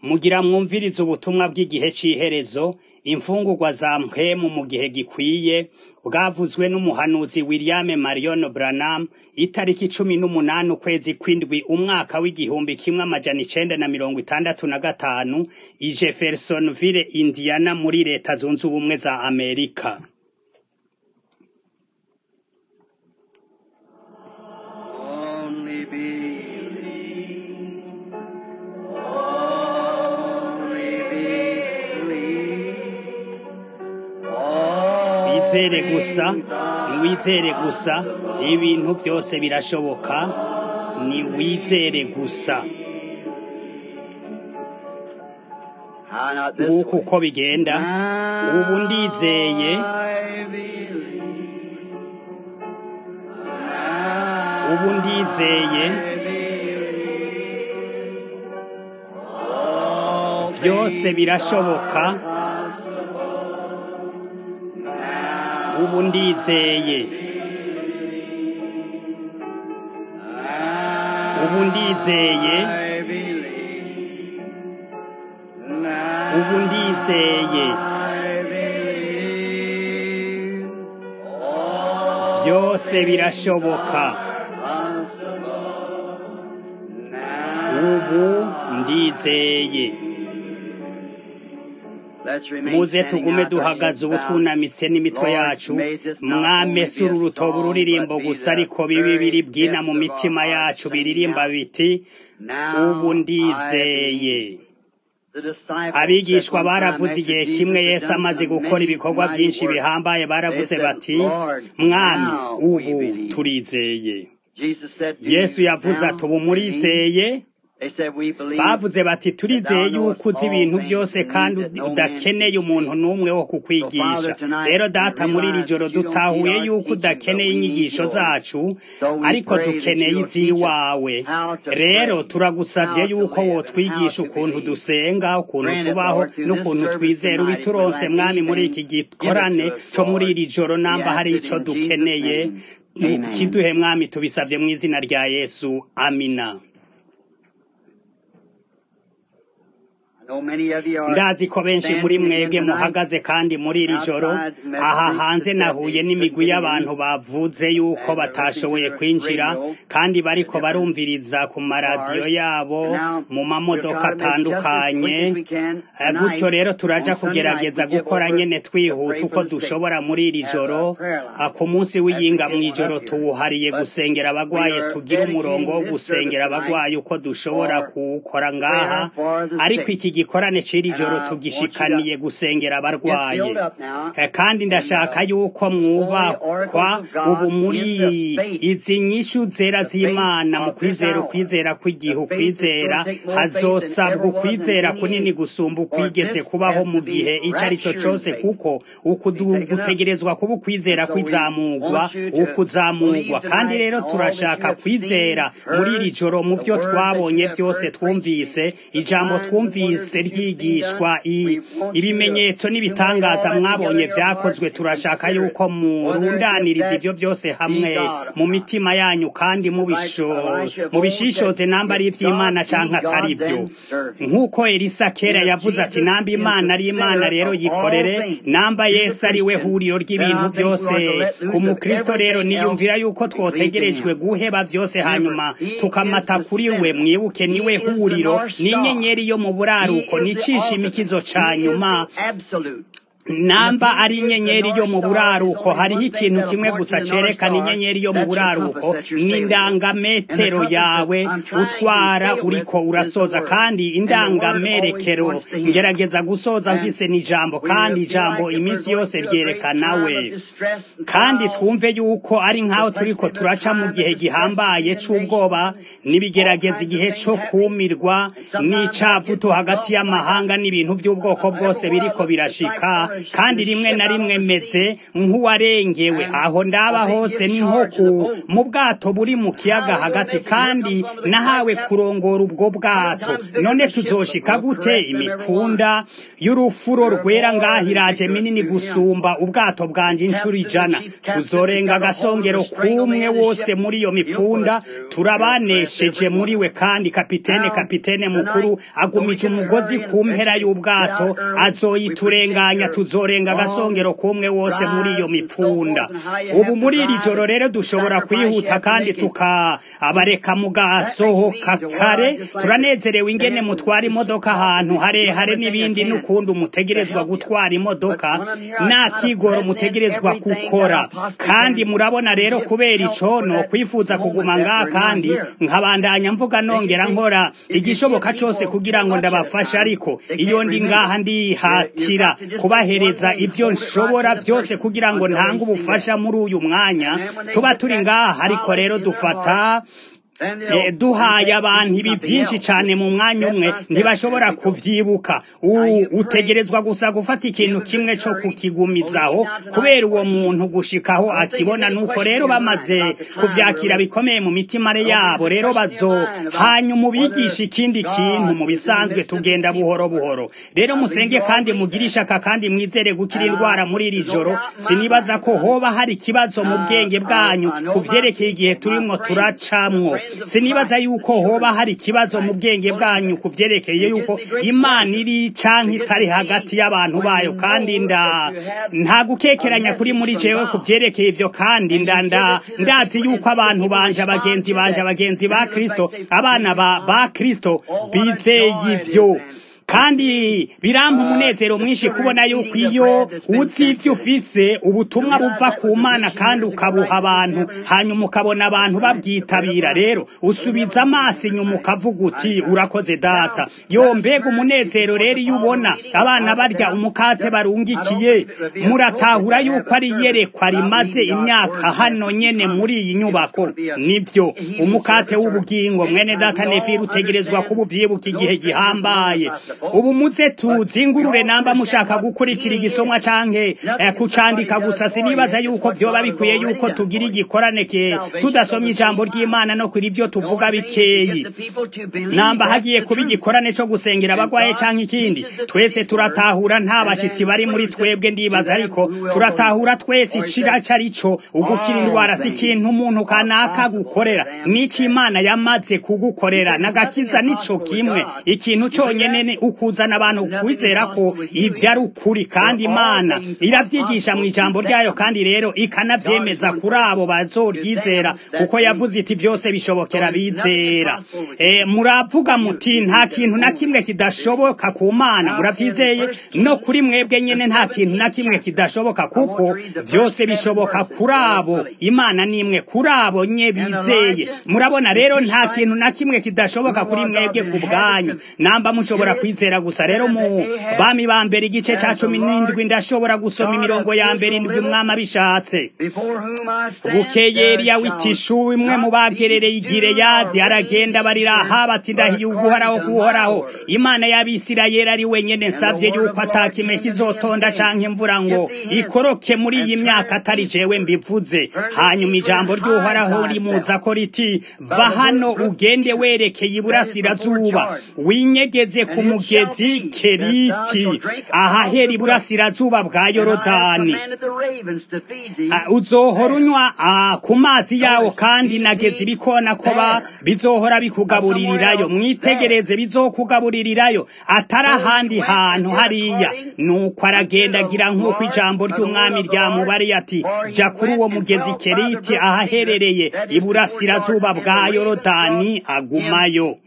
Mugira mwumvirize ubutumwa bw'igihe c'iherezo, imfungurwa za mpwemu mu gihe gikwiye, bwavuzwe n'umuhanuzi William Marion Branham, itariki cumi n'umunani ukwezi kw'indwi umwaka w'igihumbi kimwe amajana icenda na mirongo itandatu na gatanu, i Jeffersonville, Indiana muri leta zunze ubumwe za Amerika. Only believe. Only believe. All Wizere gusa, things are niwizere gusa, ibintu vyose birashoboka, niwizere gusa. How not this Nguko way. uko bigenda, ubu ndizeye, I believe. ubu ndizeye, All vyose things birashoboka, are possible. ubu ndizeye, ubu ndizeye, I believe. Now ubu ndizeye, I believe. All vyose birashoboka, ubu ndizeye. muze tugume duhagaze ubu twunamitse n'imitwe yacu mwamese uru rutobo ururirimbo gusa ariko bibi biri bwina mu mitima yacu biririmba biti ubu ndizeye abigishwa baravuze igihe kimwe yesu amaze gukora ibikorwa byinshi bihambaye baravuze bati mwami ubu turizeye yesu yavuze ati ubu murizeye bavuze bati turizeye yuko uzi ibintu byose kandi udakeneye umuntu n'umwe wo kukwigisha rero data muri iri joro dutahuye yuko udakeneye inyigisho zacu ariko dukeneye iz'iwawe rero turagusabye yuko wotwigisha ukuntu dusenga ukuntu tubaho n'ukuntu twizera ubituronse mwami muri iki gikorane co muri iri joro namba hari ico dukeneye kiduhe mwami tubisavye mu izina rya yesu amina ndazi ko benshi muri mwebwe muhagaze kandi muri iri joro aha hanze nahuye n'imigwi y'abantu bavuze yuko batashoboye kwinjira kandi bariko barumviriza ku maradiyo yabo mu mamodoka atandukanye Eh, gutyo rero turaja kugerageza gukora nyene twihuta uko dushobora muri iri joro Ah, ku munsi w'iyinga mw'ijoro tuwuhariye gusengera abagwaye tugira umurongo wo gusengera abagwaye uko dushobora kuwukora ngaha ariko iki gikorane c'iri joro tugishikaniye gusengera abarwaye Eh, kandi ndashaka yuko mwubakwa ubu muri izi nyishu zera z'imana mu kwizera ukwizera kw'igihe ukwizera hazosabwa ukwizera kunini gusumba ukwigeze kubaho mu gihe ico ari cyo cose kuko uku du- gutegerezwa kuba ukwizera kwizamurwa ukuzamurwa kandi rero turashaka kwizera muri iri joro mu vyo twabonye vyose twumvise ijambo twumvise ryigishwa i- ibimenyetso n'ibitangaza mwabonye vyakozwe turashaka yuko murundaniriza ivyo vyose hamwe mu mitima yanyu kandi mubisho- mubishishoze namba ari ivy'imana canke atari vyo nk'uko elisa kera yavuze ati namba imana ari imana rero yikorere namba yesu ari we huriro ry'ibintu byose ku mukristo rero niyumvira yuko twotegerejwe guheba vyose hanyuma tukamata kuri we mwibuke niwe huriro n'inyenyeri yo mu buraruko n'icishimikizo ca nyuma namba ari inyenyeri yo mu buraruko hariho ikintu kimwe gusa cerekana inyenyeri yo mu buraruko ni indangametero yawe utwara uriko urasoza kandi indangamerekero ngerageza gusoza mvise n'ijambo kandi ijambo iminsi yose ryerekana we kandi twumve yuko ari nk'aho turiko turaca mu gihe gihambaye c'ubwoba n'ibigerageza igihe co kumirwa n'icavutu hagati y'amahanga n'ibintu vy'ubwoko bwose biriko birashika kandi rimwe na rimwe meze nk'uwarengewe aho ndaba hose ni nko ku mu bwato buri mu kiyaga hagati kandi nahawe kurongora ubwo bwato none tuzoshika gute imipfunda y'urufuro rwera ngaho iraje minini gusumba ubwato bwanje inshuro ijana tuzorenga agasongero kumwe wose muri iyo mipfunda turabanesheje muri we kandi kapitene kapitene mukuru agumije umugozi ku mpera y'ubwato azoyiturenganya tuzorenga agasongero kumwe wose muri iyo mipfunda ubu muri iri joro rero dushobora kwihuta kandi tukabareka mugasohoka kare turanezerewe ingene mutwara imodoka ahantu harehare n'ibindi n'ukundi umutegerezwa gutwara imodoka nta kigoro mutegerezwa gukora kandi murabona rero kubera ico no kwifuza kuguma ngaha kandi nkabandanya mvuga nongera nkora igishoboka cose kugira ngo ndabafashe ariko iyo ndi ngaha ndihatira kubahereza ibyo nshobora byose kugira ngo ntange ubufasha muri uyu mwanya tuba turi ngaha ariko rero dufata duhaye abantu ibi byinshi cyane mu mwanya umwe ntibashobora kuvyibuka utegerezwa gusa gufata ikintu kimwe cyo kukigumizaho kubera uwo muntu gushikaho akibona nuko rero bamaze kuvyakira bikomeye mu mitima yabo rero bazo hanyuma ubigisha ikindi kintu mu bisanzwe tugenda buhoro buhoro rero musenge kandi mugire ishaka kandi mwizere gukira indwara muri iri joro sinibaza ko hoba hari ikibazo mu bwenge bwanyu kuvyerekeye igihe turimwo turacamwo sinibaza yuko hoba hari ikibazo mu bwenge bwanyu kuvyerekeye yuko imana iri canke itari hagati y'abantu bayo kandi nda nta gukekeranya kuri muri jewe kuvyerekeye ivyo kandi nda nda ndazi yuko abantu banje abagenzi banje abagenzi ba kristo abana ba ba kristo bizeye ivyo kandi birampa umunezero mwinshi kubona yuko iyo uzi ivyo ufise ubutumwa buva ku mana kandi ukabuha abantu hanyuma ukabona abantu babwitabira rero usubiza amaso inyuma ukavuga uti urakoze data yo mbega umunezero rero iyo ubona abana barya umukate barungikiye muratahura yuko ari iyerekwa rimaze imyaka hano nyene muri iyi nyubako nivyo umukate w'ubugingo mwene data nevire utegerezwa kuba uvyibuka igihe gihambaye ubu muze tuzingurure namba mushaka gukurikira igisomwa canke eh, kucandika gusa sinibaza yuko vyoba bikwiye yuko tugira igikorane ke tudasomye ijambo ry'Imana no kuri ivyo tuvuga bikeyi namba hagiye kuba igikorane co gusengera abagwaye canke ikindi twese turatahura nta bashitsi bari muri twebwe ndibaza ariko turatahura twese icira carico ugukira indwara si ikintu umuntu kanaka gukorera nico Imana yamaze kugukorera nagakiza nico kimwe ikintu conyene ukuzana abantu kwizera ko ivyo ari ukuri kandi imana iravyigisha mu ijambo ryayo kandi rero ikanavyemeza kuri abo bazoryizera kuko yavuze iti vyose bishobokera bizera e, muravuga muti nta kintu na kimwe kidashoboka ku mana muravyizeye no kuri mwebwe nyene nta kintu na kimwe kidashoboka kuko vyose bishoboka kuri abo imana nimwe kuri abo nye bizeye murabona rero nta kintu na kimwe kidashoboka kuri mwebwe ku bwanyu namba mushobora kwizera gusa rero mu bami ba mbere igice ca cumi n'indwi ndashobora gusoma imirongo ya mbere indwi umwami abishatse bukeye eliya w'itishu imwe mu bagerereye igireyadi aragenda barira aha bati ndahiye uguhoraho kuhoraho imana y'abisirayeli ari wenyene nsavye yuko atakime kizotonda canke imvura ngo ikoroke muri iyi myaka atari jewe mbivuze hanyuma ijambo ry'uhoraho rimuza ko riti va hano ugende werekeye iburasirazuba winyegeze ku mugezi keriti ahahera iburasirazuba bwa yorodani uzohora unywa ku mazi yawo kandi nageze ibikona ko bizohora bikugaburirirayo mwitegereze bizokugaburirirayo atari ahandi hantu hariya nuko aragenda agira nk'uko ijambo ry'umwami ryamubariye ati jya kuri uwo mugezi keriti ahaherereye iburasirazuba bwa yorodani agumayo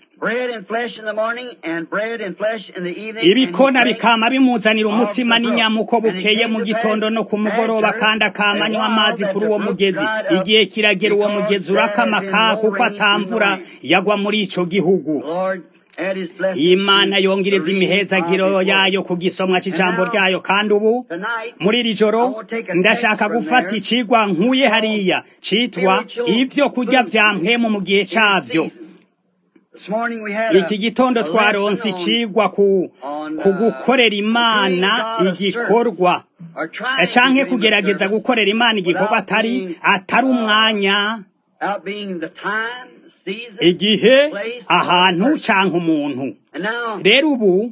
ibikona bikama bimuzanira umutsima n'inyama uko bukeye mu gitondo no ku mugoroba kandi akamanywa amazi kuri uwo mugezi igihe kiragera uwo mugezi urakamaka kuko atamvura yagwa muri ico gihugu imana yongereza imihezagiro yayo ku gisomwa c'ijambo ryayo kandi ubu muri iri joro ndashaka gufata icigwa nkuye hariya citwa ivyo kurya vya mpwemu mu gihe cavyo iki gitondo twaronse icigwa ku ku gukorera imana igikorwa canke kugerageza gukorera imana igikorwa atari atari umwanya igihe ahantu canke umuntu rero ubu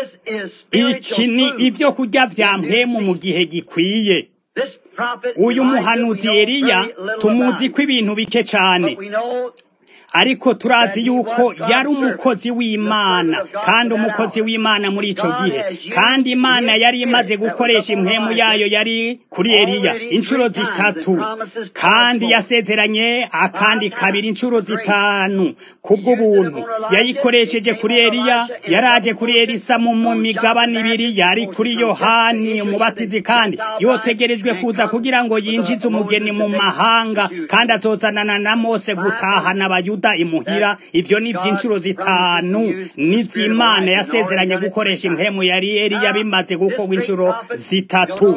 iki ni ibyo kurya vya mpemu mu gihe gikwiye uyu muhanuzi Eliya tumuzi ko ibintu bike cyane ariko turazi yuko yari umukozi w'imana kandi umukozi w'imana muri ico gihe kandi imana yari imaze gukoresha impwemu yayo yari kuri eliya inshuro zitatu kandi yasezeranye akandi kabiri inshuro zitanu kubw'ubuntu yayikoresheje kuri eliya yaraje kuri elisa mu migabane ibiri yari kuri yohani umubatizi kandi yotegerejwe kuza kugira ngo yinjize umugeni mu mahanga kandi azozanana na mose gutahana abayuda imuhira ivyo ni vy'inshuro zitanu n'izimana yasezeranye gukoresha impemu yari Eliya bimaze gukorwa inshuro zitatu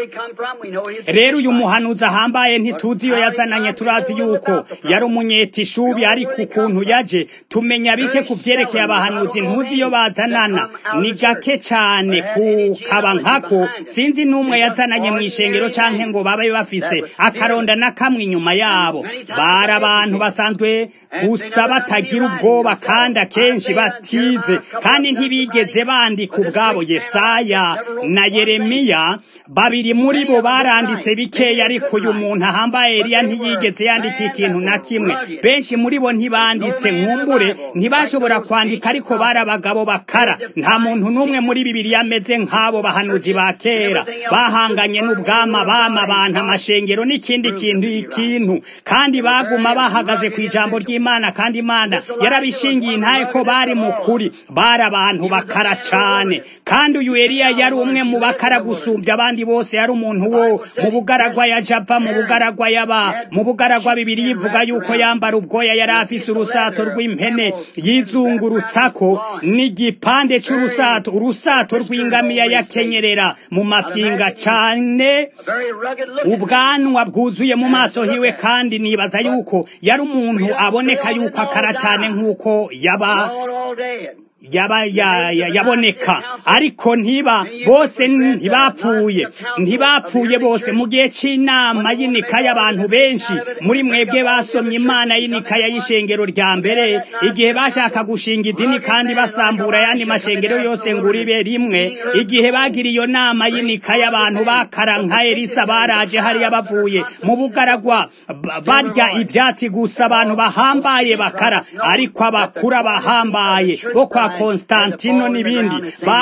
rero uyu muhanuzi ahambaye ntituzi iyo yazananye turazi yuko yari umunyetishubi ariko ukuntu yaje tumenya bike ku vyerekeye abahanuzi ntuzi iyo bazanana ni gake cane kukaba nkako sinzi n'umwe yazananye mu ishengero canke ngo babe bafise akaronda na kamwe inyuma yabo bari abantu basanzwe gusa batagira ubwoba kandi akenshi batize kandi ntibigeze bandika ubwabo yesaya na yeremiya babiri muri bo baranditse bikeya ariko uyu muntu ahambaye Eliya ntiyigeze yandika ikintu na kimwe benshi muri bo ntibanditse nkumbure ntibashobora kwandika ariko bari abagabo bakara nta muntu n'umwe muri bibiri ameze nk'abo bahanuzi ba kera bahanganye n'ubwama bama abantu amashengero n'ikindi kintu ikintu kandi baguma bahagaze ku ijambo ry'imana kandi imana yarabishingiye intaye ko bari mu kuri bari abantu bakara cane kandi uyu Eliya yari umwe mu bakara gusumbya abandi bose yari umuntu wo mu bugaragwa ya java mu bugaragwa yaba mu bugaragwa bibiri yivuga yuko yambara ubwoya yari afise urusato rw'impene yizungurutsako n'igipande c'urusato urusato rw'ingamiya yakenyerera mu mafyinga cane ubwanwa bwuzuye mu maso hiwe kandi nibaza yuko yari umuntu aboneka yuko akara cane nk'uko yaba yaba yaboneka ariko ntiba bose ntibapfuye ntibapfuye bose mu gihe c'inama y'inika y'abantu benshi muri mwebwe basomye imana y'inikaya y'ishengero rya mbere igihe bashaka gushinga idini kandi basambura ayandi mashengero yose ngo uribe rimwe igihe bagira iyo nama y'inika y'abantu bakara nka elisa baraje hariya bavuye mu bugaragwa barya ivyatsi gusa abantu bahambaye bakara ariko abakura bahambaye bo kwa Konstantino n'ibindi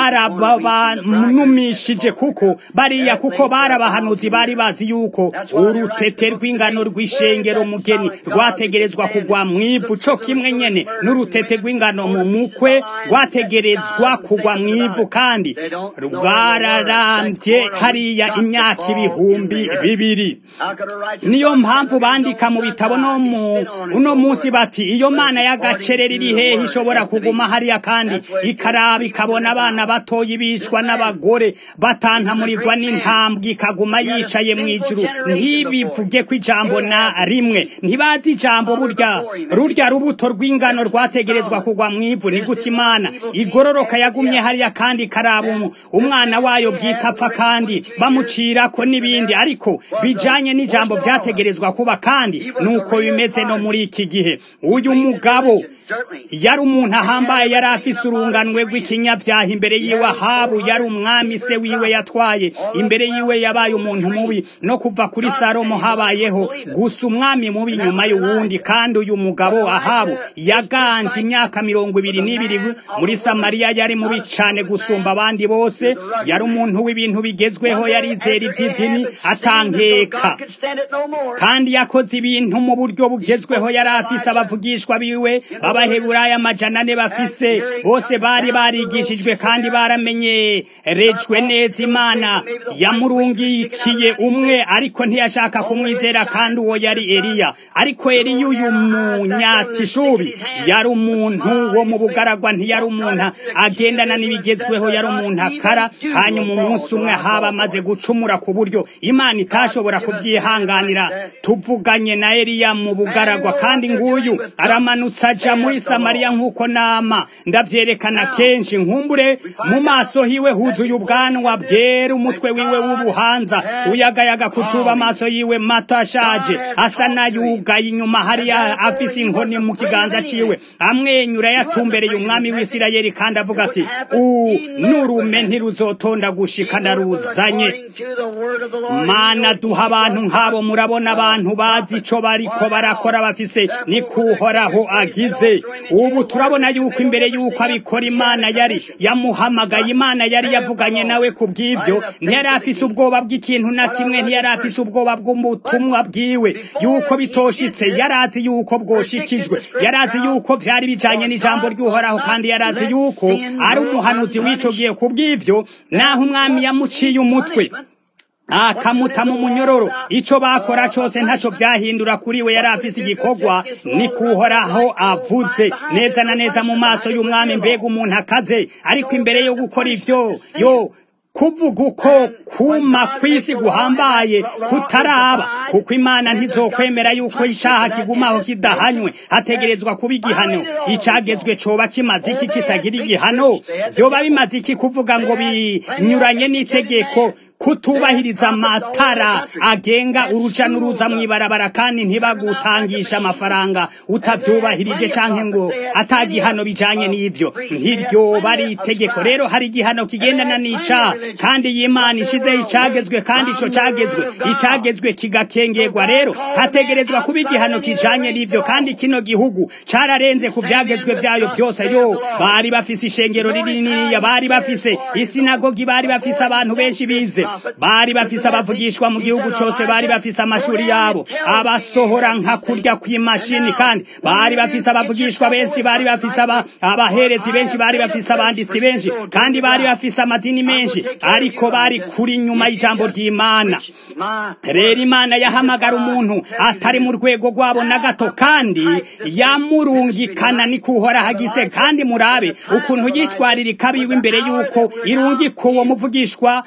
barabanumishije kuko bariya kuko barabahanuzi bari bazi yuko urutete rw'ingano rw'ishengero mugeni rwategerezwa kugwa mw'ivu co kimwe nyene n'urutete rw'ingano mu mukwe rwategerezwa kugwa mw'ivu kandi rwararambye hariya imyaka ibihumbi bibiri niyo mpamvu bandika mu bitabo no mu uno munsi bati iyo mana y'agacerera iri hehe ishobora kuguma hariya kandi ikaraba ikabona abana batoyi bicwa n'abagore batantamurirwa n'intambwe ikaguma yicaye mu ijuru ntibivuge ko ijambo na rimwe ntibazi ijambo burya rurya rubuto rw'ingano rwategerezwa kugwa mu ivu ni gute imana igororoka yagumye hariya kandi ikaraba umwana wayo bwite apfa kandi bamucirako n'ibindi ariko bijanye n'ijambo vyategerezwa kuba kandi nuko bimeze no muri iki gihe uyu mugabo yari umuntu ahambaye yari afise urunganwe rw'ikinyabyaha imbere yiwe ahabu yari umwami se wiwe yatwaye imbere yiwe yabaye umuntu mubi no kuva kuri salomo habayeho gusa umwami mubi nyuma y'uwundi kandi uyu mugabo ahabu yaganje imyaka mirongo ibiri n'ibiri muri samariya yari mubi cane gusumba abandi bose yari umuntu w'ibintu bigezweho yarizera ivy'idini atankeka kandi yakoze ibintu mu buryo bugezweho yari afise abavugishwa biwe b'abaheburayo amajana ane bafise bose bari barigishijwe kandi baramenyerejwe neza imana yamurungikiye umwe ariko ntiyashaka kumwizera kandi uwo yari eliya ariko eliya uyu munyatishubi yari umuntu wo mu bugaragwa ntiyari umuntu agendana n'ibigezweho yari umuntu akara hanyuma umunsi umwe haba amaze gucumura ku buryo imana itashobora kubyihanganira tuvuganye na eliya mu bugaragwa kandi nguyu aramanutse aja muri samariya nk'uko nama aravyerekana kenshi nkumbure mu maso hiwe huzuye ubwanwa bwera umutwe wiwe w'ubuhanza uyagayaga kuzuba amaso yiwe mato ashaje asa n'ayugaye inyuma hariya afise inkoni mu kiganza ciwe amwenyura yatumbereye umwami w'isirayeli kandi avuga ati u nurume ntiruzotonda gushika ndaruzanye mana duha abantu nk'abo murabona abantu bazi ico bariko barakora bafise ni kuhoraho agize ubu turabona yuko imbere yuko abikora imana yari yamuhamagaye imana yari yavuganye nawe ku bw'ivyo ntiyari afise ubwoba bw'ikintu na kimwe ntiyari afise ubwoba bw'ubutumwa bwiwe yuko bitoshitse yarazi yuko bwoshikijwe yarazi yuko vyari bijanye n'ijambo ry'uhoraho kandi yarazi yuko ari umuhanuzi w'ico gihe ku bw'ivyo naho umwami yamuciye umutwe akamuta mu munyororo ico bakora cose ntaco vyahindura kuri we yari afise igikorwa ni kuhoraho avuze neza na neza mu maso y'umwami mbega umuntu akaze ariko imbere yo gukora ivyo yo kuvuga uko kuma kw'isi guhambaye kutaraba kuko imana ntizokwemera yuko icaha kigumaho kidahanywe hategerezwa kuba igihano icagezwe coba kimaze iki kitagira igihano vyoba bimaze iki kuvuga ngo binyuranye n'itegeko kutubahiriza amatara agenga uruja n'uruza mw'ibarabara kandi ntibagutangisha amafaranga utavyubahirije canke ngo atagihano bijanye n'ivyo ntiryoba ari itegeko rero hari igihano kigendana n'icaha kandi iyi Imana ishizeho icagezwe kandi ico cagezwe icagezwe kigakengerwa rero hategerezwa kuba igihano kijanye n'ivyo kandi kino gihugu cararenze ku vyagezwe vyayo vyose yo bari bafise ishengero rininiya bari bafise isinagogi bari bafise abantu benshi bize bari bafise abavugishwa mu gihugu cose bari bafise amashuri yabo abasohora nka kurya kw'imashini kandi bari bafise abavugishwa benshi bari bafise abaherezi benshi bari bafise abanditsi benshi kandi bari bafise amadini menshi ariko bari kuri nyuma y'ijambo ry'imana rero imana yahamagara umuntu atari mu rwego rwabo na gato kandi yamurungikana ni kuhora hagize kandi murabe ukuntu yitwaririka biwe imbere y'uko irungika uwo muvugishwa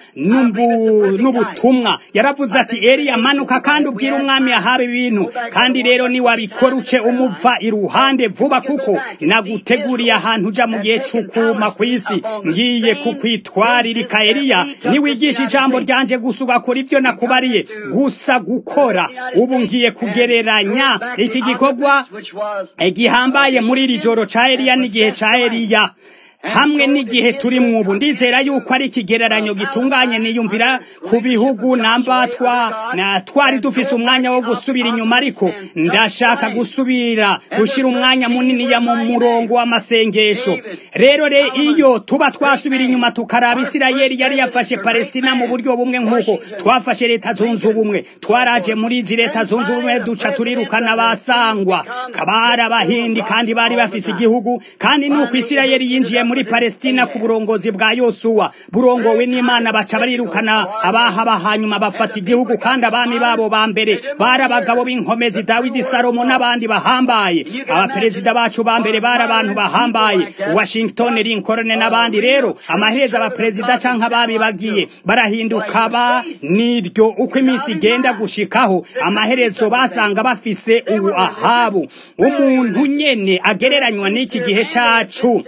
n'ubutumwa yaravuze ati eriya manuka kandi ubwira umwami yahawe ibintu kandi rero niwabikora uce umuva iruhande vuba kuko naguteguriye ahantu uja mu gihe c'ukuma kw'isi ngiye kukwitwaririka eriya niwigisha ijambo ryanje gusa ugakora ivyo nakubariye gusa gukora ubu ngiye kugereranya iki gikorwa gihambaye muri iri joro ca Eliya n'igihe ca Eliya hamwe n'igihe turi mwubu ndizera yuko ari ikigereranyo gitunganye niyumvira ku bihugu namba twa na twari dufise umwanya wo gusubira inyuma ariko ndashaka gusubira gushira umwanya munini ya mu murongo w'amasengesho rero re iyo tuba twasubira inyuma tukaraba Isirayeli yari yafashe Palestina mu buryo bumwe nk'uko twafashe leta zunze ubumwe twaraje muri izi leta zunze ubumwe duca turirukana basangwa kabara abahindi kandi bari bafise igihugu kandi nuko Isirayeli yinjiye muri Palestina ku burongozi bwa Yosuwa burongowe n'Imana baca barirukana abahaba hanyuma bafata igihugu kandi abami babo ba mbere bari abagabo b'inkomezi Dawidi Salomo n'abandi bahambaye abaperezida bacu ba mbere bari abantu bahambaye Washington Lincoln n'abandi rero amaherezo abaperezida canke abami bagiye barahinduka ba niryo uko iminsi igenda gushikaho amaherezo basanga bafise ubu ahabu umuntu nyene agereranywa n'iki gihe cacu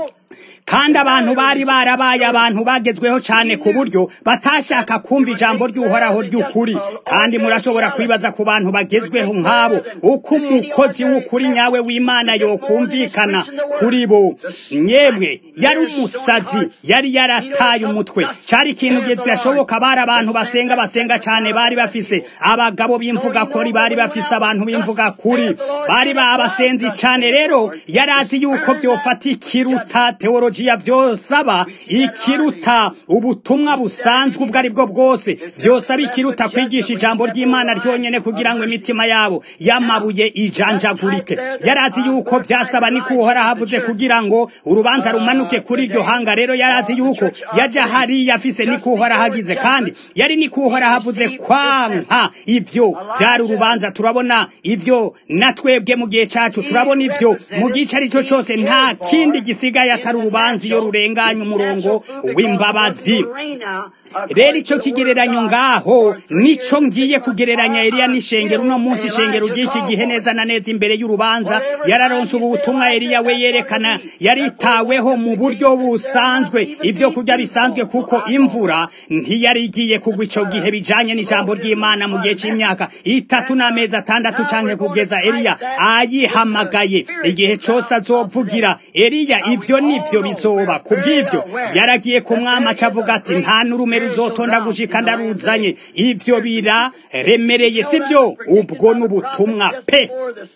kandi abantu bari barabaye abantu bagezweho cyane ku buryo batashaka kumva ijambo ry'uhoraho ry'ukuri kandi murashobora kwibaza ku bantu bagezweho nk'abo uko umukozi w'ukuri nyawe w'imana yokumvikana kuri bo nyemwe yari umusazi yari yarataye umutwe cyari ikintu kidashoboka bari abantu basenga basenga cyane bari bafise abagabo b'imvuga kuri bari bafise abantu b'imvuga kuri bari babasenzi cyane rero yari azi yuko byofata ikiruta teologi ya vyosaba ikiruta ubutumwa busanzwe ubwo ari bwo bwose vyosaba ikiruta kwigisha ijambo ry'imana ryonyene kugira ngo imitima yabo yamabuye ijanjagurike yarazi yuko vyasaba ni kuhora havuze kugira ngo urubanza rumanuke kuri iryo hanga rero yarazi yuko yaja hariya afise ni kuhora hagize kandi yari ni kuhora havuze kwanka ivyo vyari urubanza turabona ivyo na twebwe mu gihe cacu turabona ivyo mu gice arico cose nta kindi gisigaye atari atari urubanza iyo rurenganya umurongo w'imbabazi rero icyo kigereranyo ngaho nico ngiye kugereranya Eliya n'ishengero uno munsi ishengero ry'iki gihe neza na neza imbere y'urubanza yararonse ubu butumwa Eliya we yerekana yaritaweho mu buryo busanzwe ibyo kurya bisanzwe kuko imvura ntiyari igiye kugwa ico gihe bijanye n'ijambo ry'Imana mu gihe c'imyaka itatu n'amezi atandatu canke kugeza Eliya ayihamagaye igihe cose azovugira Eliya ivyo nivyo bizoba kubw'ivyo yaragiye ku mwama acavuga ati nta n'urume ruzotonda gushika ndaruzanye ivyo biraremereye sivyo ubwo n'ubutumwa pe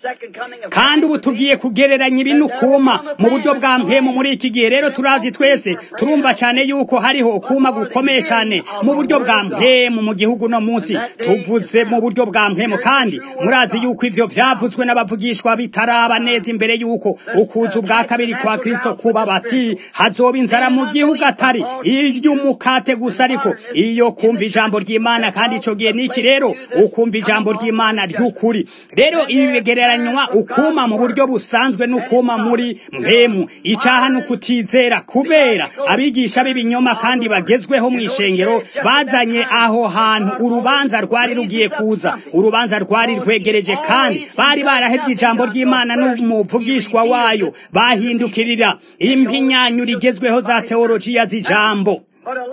kandi ubu tugiye kugereranya ibintu kuma mu buryo bwa mpemu muri iki gihe rero turazi twese turumva cyane yuko hariho ukuma gukomeye cyane mu buryo bwa mpemu mu gihugu no munsi tuvuze mu buryo bwa mpemu kandi murazi yuko ivyo vyavuzwe n'abavugishwa bitaraba neza imbere yuko ukuza ubwa kabiri kwa Kristo kuba bati hazoba inzara mu gihugu atari iry'umukate gusa ariko iyo kumva ijambo ry'Imana kandi ico gihe niki rero ukumva ijambo ry'Imana ry'ukuri rero ibi bigereranywa ukuma mu buryo busanzwe n'ukuma muri mpemu icaha n'ukutizera kubera abigisha b'ibinyoma kandi bagezweho mu ishengero bazanye aho hantu urubanza rwari rugiye kuza urubanza rwari rwegereje kandi bari barahevye ijambo ry'Imana n'umuvugishwa wayo bahindukirira impinyanyo rigezweho za teologiya z'ijambo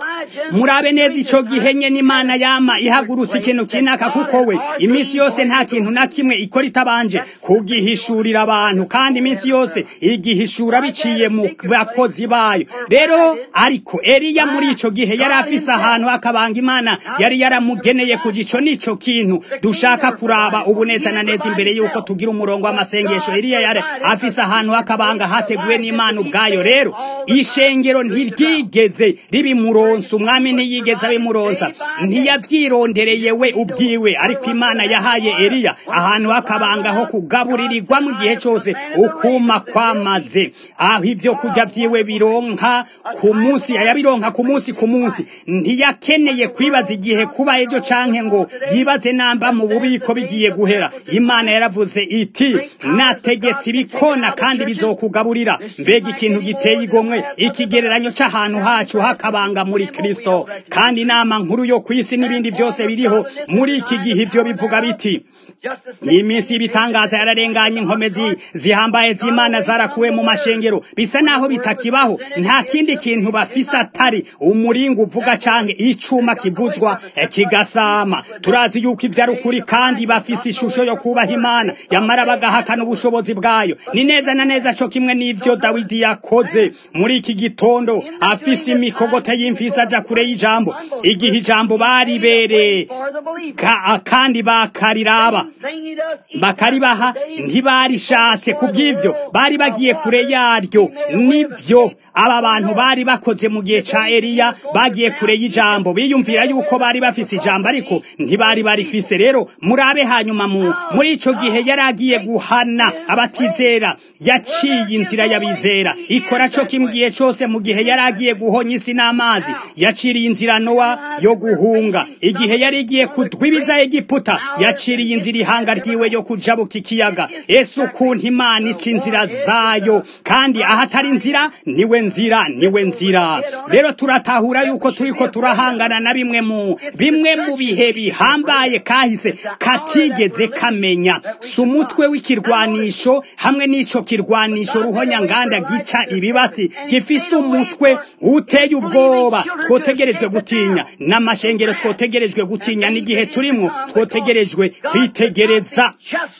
murabe neza ico gihe nye n'imana yama ihagurutse ikintu kinaka kuko we iminsi yose nta kintu na kimwe ikora itabanje kugihishurira abantu kandi iminsi yose igihishura biciye mu bakozi bayo rero ariko Eliya muri ico gihe yari afise ahantu akabanga imana yari yaramugeneye ku gico nico kintu dushaka kuraba ubu neza na neza imbere yuko tugira umurongo w'amasengesho Eliya yari afise ahantu akabanga hateguwe n'imana ubwayo rero ishengero ntiryigeze ribi muronsa umwami ntiyigeze abimuronsa ntiyavyirondereye we ubwiwe ariko imana yahaye Eliya ahantu hakabanga ho kugaburirirwa mu gihe cose ukuma kwamaze aho ivyo kurya vyiwe bironka ku munsi yabironka ku munsi ku munsi ntiyakeneye kwibaza igihe kuba ejo canke ngo yibaze namba mu bubiko bigiye guhera imana yaravuze iti nategetse ibikona kandi bizokugaburira mbega ikintu giteye igomwe ikigereranyo c'ahantu hacu hakabanga muri Kristo kandi inama nkuru yo kwisi n'ibindi byose biriho muri iki gihe ibyo bivuga biti iyi minsi y'ibitangaza yararenganye inkomezi zihambaye z'imana zarakuwe mu mashengero bisa naho bitakibaho nta kindi kintu bafise atari umuringa uvuga canke icuma kivuzwa kigasama turazi yuko ivyo ari ukuri kandi bafise ishusho yo kubaha imana yamara bagahakana ubushobozi bwayo ni neza na neza co kimwe n'ivyo dawidi yakoze muri iki gitondo afise imikogote y'imfisi aja kure y'ijambo igihe ijambo baribereye kandi bakariraba bakaribaha ntibarishatse kubw'ivyo bari bagiye kure yaryo nivyo aba bantu bari bakoze mu gihe ca Eliya bagiye kure y'ijambo biyumvira yuko bari bafise ijambo ariko ntibari barifise rero murabe hanyuma mu muri ico gihe yari agiye guhana abatizera yaciye inzira y'abizera ikora co kimbwiye cose mu gihe yari agiye guhonya isi n'amazi yaciriye inzira Nowa yo guhunga igihe yari igiye kudwibiza Egiputa yaciriye inzira ihanga ryiwe yo kujabuka ikiyaga Yesu ukuntu Imana ica inzira zayo kandi ahatari inzira niwe nzira niwe nzira rero turatahura yuko turiko turahangana na bimwe mu bimwe mu bihe bihambaye kahise katigeze kamenya si umutwe w'ikirwanisho hamwe n'ico kirwanisho ruhonya nganda gica ibibatsi gifise umutwe uteye ubwoba twotegerejwe gutinya n'amashengero twotegerejwe gutinya n'igihe turimwo twotegerejwe kwitegereza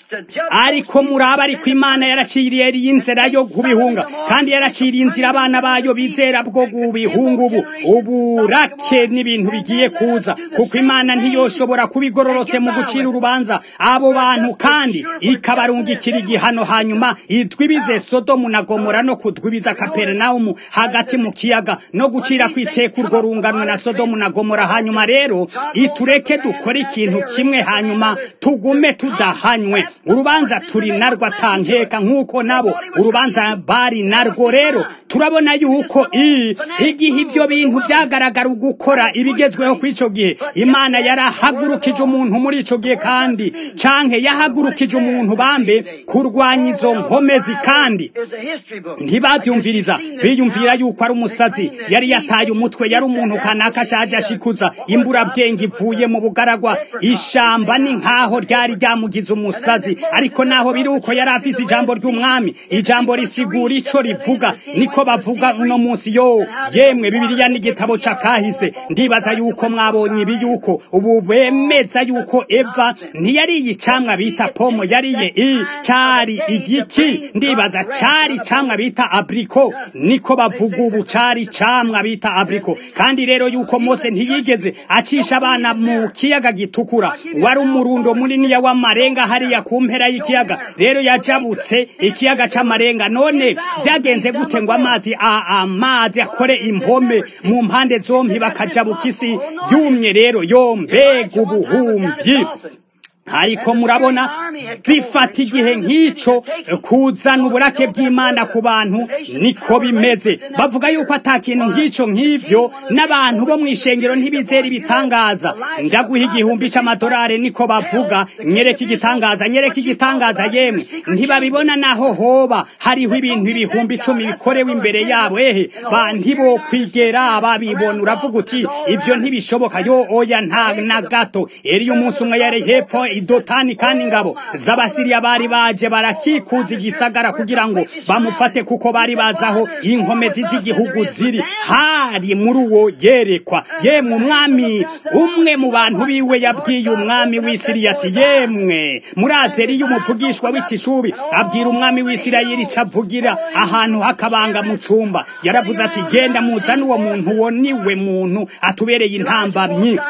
ariko muraba ariko imana yaraciriye inzira yo kubihunga kandi yaraciriye inzira abana bayo bizera bwo kubihunga ubu uburake n'ibintu bigiye kuza kuko imana ntiyoshobora kubigororotse mu gucira urubanza abo bantu kandi ikabarungikira igihano hanyuma idwibize sodomu na gomora no kudwibiza kaperinawumu hagati mu kiyaga no gucira kwiteka urwo runganwe na sodomu na gomora hanyuma rero itureke dukore ikintu kimwe hanyuma tugume tugume tudahanywe urubanza turi narwo atankeka nk'uko nabo urubanza bari narwo rero turabona yuko i igihe ibyo bintu byagaragara gukora ibigezweho ku ico gihe imana yarahagurukije umuntu muri ico gihe kandi canke yahagurukije umuntu bambe kurwanya izo nkomezi kandi ntibavyumviriza biyumvira yuko ari umusazi yari yataye umutwe yari umuntu kanaka ashaje ashikuza imburabwenge ivuye mu bugaragwa ishamba ni nkaho ryari ryamugize umusazi ariko naho biri uko yari afise ijambo ry'umwami ijambo risigura ico rivuga niko bavuga uno munsi yo yemwe bibiliya n'igitabo ca kahise ndibaza yuko mwabonye ibi yuko ubu bemeza yuko eva ntiyariye icamwa bita pomo yariye i cari igiki ndibaza cari icamwa bita abriko niko bavuga ubu cari icamwa bita abriko kandi rero yuko mose ntiyigeze acisha abana mu kiyaga gitukura wari umurundo muniniya w'amarenga hariya ku mpera y'ikiyaga rero yajabutse ikiyaga c'amarenga none vyagenze gute ngo amazi amazi akore impome mu mpande zompi bakajabuka isi yumye rero yo mbega ubuhumvyi ariko murabona bifata igihe nk'ico kuzana uburake bw'imana ku bantu niko bimeze bavuga yuko ata kintu nk'ico nk'ivyo n'abantu bo mw'ishengero ntibizera ibitangaza ndaguha igihumbi c'amadolari niko bavuga nyereka igitangaza nyereka igitangaza yemwe ntibabibona naho hoba hariho ibintu ibihumbi icumi bikorewe imbere yabo ehe ba ntibokwigera babibona uravuga uti ivyo ntibishoboka yo oya nta na gato eriyo umunsi umwe yari hepfo idotani kandi ingabo z'abasiriya bari baje barakikuza igisagara kugira ngo bamufate kuko bari bazaho inkomezi z'igihugu ziri hari muri uwo yerekwa yemwe umwami umwe mu bantu biwe yabwiye umwami w'isiriya ati yemwe murazeri y'umuvugishwa w'itishubi abwira umwami w'isirayeli ico avugira ahantu hakabanga mu cumba yaravuze ati genda muzane uwo muntu uwo niwe muntu atubereye intambamyi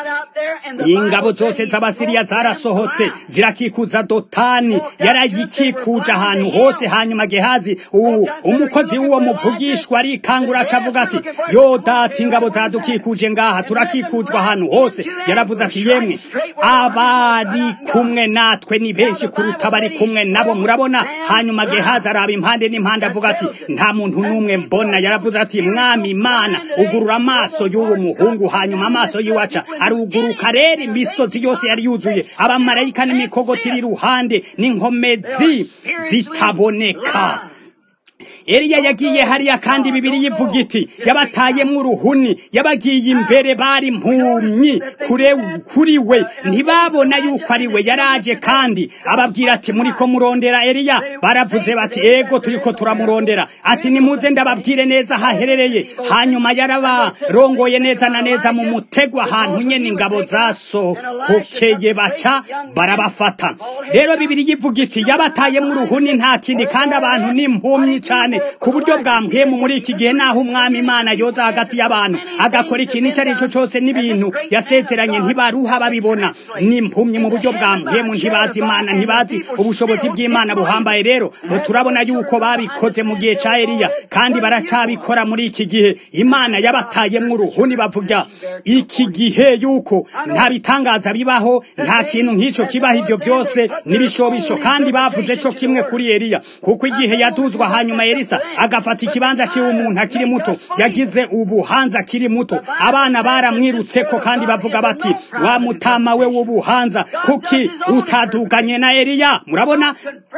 ingabo zose z'abasiriya zarasohotse zirakikuza dotani yarayikikuje ahantu hose hanyuma gehazi umukozi w'uwo muvugishwa arikangura acavuga ati yo dati ingabo zadukikuje ngaha turakikujwe ahantu hose yaravuze ati yemwe abari kumwe natwe ni benshi kuruta abari kumwe nabo murabona hanyuma gehazi araba impande n'impande avuga ati nta muntu n'umwe mbona yaravuze ati mwami imana ugurura amaso y'uwo muhungu hanyuma amaso yiwaca aruguruka rero imisozi yose yari yuzuye abamarayika n'imikogoti iri iruhande n'inkomezi zitaboneka Eliya yagiye hariya kandi bibiri yivuga iti yabatayemwo uruhuni yabagiye imbere bari mpumyi kure kuri we ntibabona yuko ari we yaraje kandi ababwira ati muriko murondera Eliya baravuze bati ego turiko turamurondera ati nimuze ndababwire neza haherereye hanyuma yarabarongoye neza na neza mu mutego ahantu nyene ingabo zasohokeye baca barabafata rero bibiri yivuga iti yabatayemwo uruhuni nta kindi kandi abantu n'impumyi cane ku buryo bwa mpwemu muri iki gihe naho umwami imana yoza hagati y'abantu agakora ikintu icyo ari cyo cyose n'ibintu yasezeranye ntibaruha babibona n'impumyi mu buryo bwa mpwemu ntibazi imana ntibazi ubushobozi bw'imana buhambaye rero turabona yuko babikoze mu gihe cya eliya kandi baracabikora muri iki gihe imana yabatayemwo uruhuni bavuga iki gihe yuko nta bitangaza bibaho nta kintu nk'icyo kibaho ibyo byose n'ibishobisho kandi bavuze cyo kimwe kuri eliya kuko igihe yaduzwa hanyuma elisa agafata ikibanza cy'uwo umuntu akiri muto yagize ubuhanza akiri muto abana baramwirutse ko kandi bavuga bati wa mutama we w'ubuhanza kuki utaduganye na eliya murabona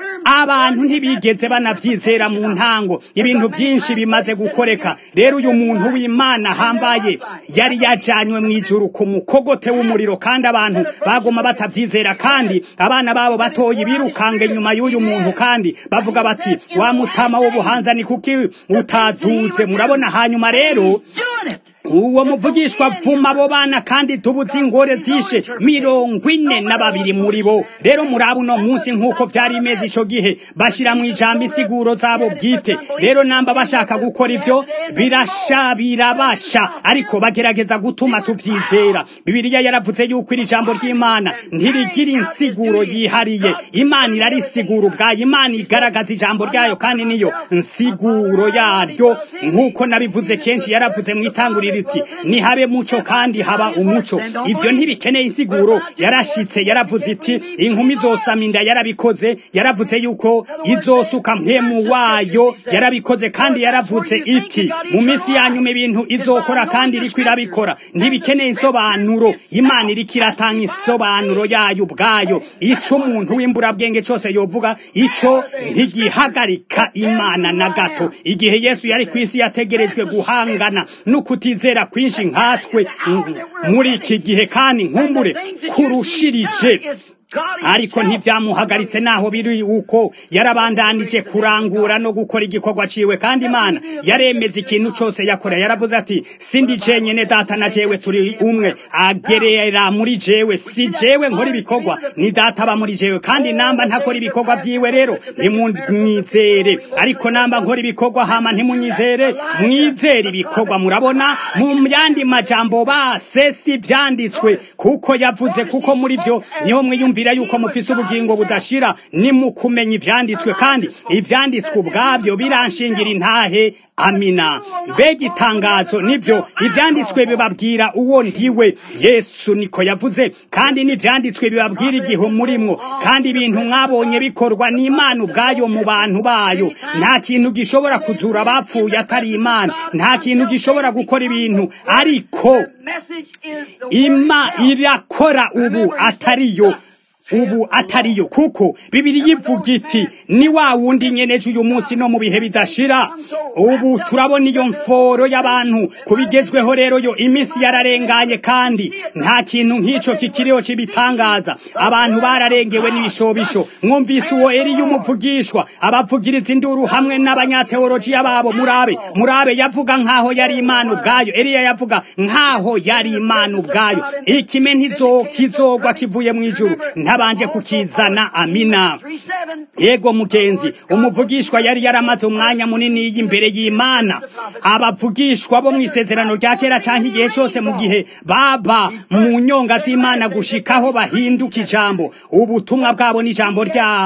abantu ntibigeze banavyizera mu ntango ibintu byinshi bimaze gukoreka rero uyu muntu w'imana ahambaye yari yajanywe mu ijuru ku mukogote w'umuriro kandi abantu baguma batavyizera kandi abana babo batoye birukanga inyuma y'uyu muntu kandi bavuga bati wa mutama w'ubuhanza ni kuki utaduze murabona hanyuma rero uwo muvugishwa vuma abo bana kandi tubuze ingore zishe mirongo ine na babiri muri bo rero muraba uno munsi nk'uko vyari imeze ico gihe bashira mu ijambo insiguro zabo bwite rero namba bashaka gukora ivyo birasha birabasha ariko bagerageza gutuma tuvyizera bibiliya yaravuze yuko iri jambo ry'imana ntirigira insiguro yihariye imana irarisigura ubwayo imana igaragaza ijambo ryayo kandi niyo nsiguro yaryo nk'uko nabivuze kenshi yaravuze mu itanguriro iti nihabe muco kandi haba umuco ivyo ntibikeneye insiguro yarashitse yaravuze iti inkumi zosama inda yarabikoze yaravuze yuko izosuka mpemu wayo yarabikoze kandi yaravuze iti mu minsi yanyuma ibintu izokora kandi iriko irabikora ntibikeneye insobanuro imana iriko iratanga insobanuro yayo ubwayo ico umuntu w'imburabwenge cose yovuga ico ntigihagarika imana na gato igihe yesu yari ku isi yategerejwe guhangana no kutizera kwinshi nkatwe muri iki gihe kandi nkumbure kurushirije ariko ntibyamuhagaritse naho biri uko yarabandanije kurangura no gukora igikorwa ciwe kandi imana yaremeza ikintu cose yakora yaravuze ati sindi jenyene data na jewe turi umwe agerera muri jewe si jewe nkora ibikorwa ni data aba muri jewe kandi namba ntakora ibikorwa vyiwe rero ntimunyizere ariko namba nkora ibikorwa hama ntimunyizere mwizere ibikorwa murabona mu yandi majambo base si vyanditswe kuko yavuze kuko muri vyo niho mwiyumvira yuko mufise ubugingo budashira ni mu kumenya ivyanditswe kandi ivyanditswe ubwabyo biranshingira intahe amina mbega itangazo nivyo ivyanditswe bibabwira uwo ndiwe yesu niko yavuze kandi n'ivyanditswe bibabwira igihe murimwo kandi ibintu mwabonye bikorwa n'imana ubwayo mu bantu bayo nta kintu gishobora kuzura abapfuye atari imana nta kintu gishobora gukora ibintu ariko ima irakora ubu atariyo ubu atariyo kuko bibiri yivuga iti ni wa wundi nyeneje uyu munsi no mu bihe bidashira ubu turabona iyo mforo y'abantu kubigezweho rero yo iminsi yararenganye kandi nta kintu nk'ico kikiriho kibitangaza abantu bararengewe n'ibishobisho mwumvise uwo Eliya umuvugishwa abavugiriza induru hamwe n'abanyateolojiya babo murabe murabe yavuga nkaho yari imana ubwayo Eliya yavuga nkaho yari imana ubwayo ikime ntizo kizogwa kivuye mu ijuru ntabanje kukizana amina yego mugenzi umuvugishwa yari yaramaze umwanya munini y'imbere y'imana abavugishwa bo mu isezerano rya kera canke igihe cyose mu gihe baba mu nyonga z'imana gushikaho bahinduka ijambo ubutumwa bwabo n'ijambo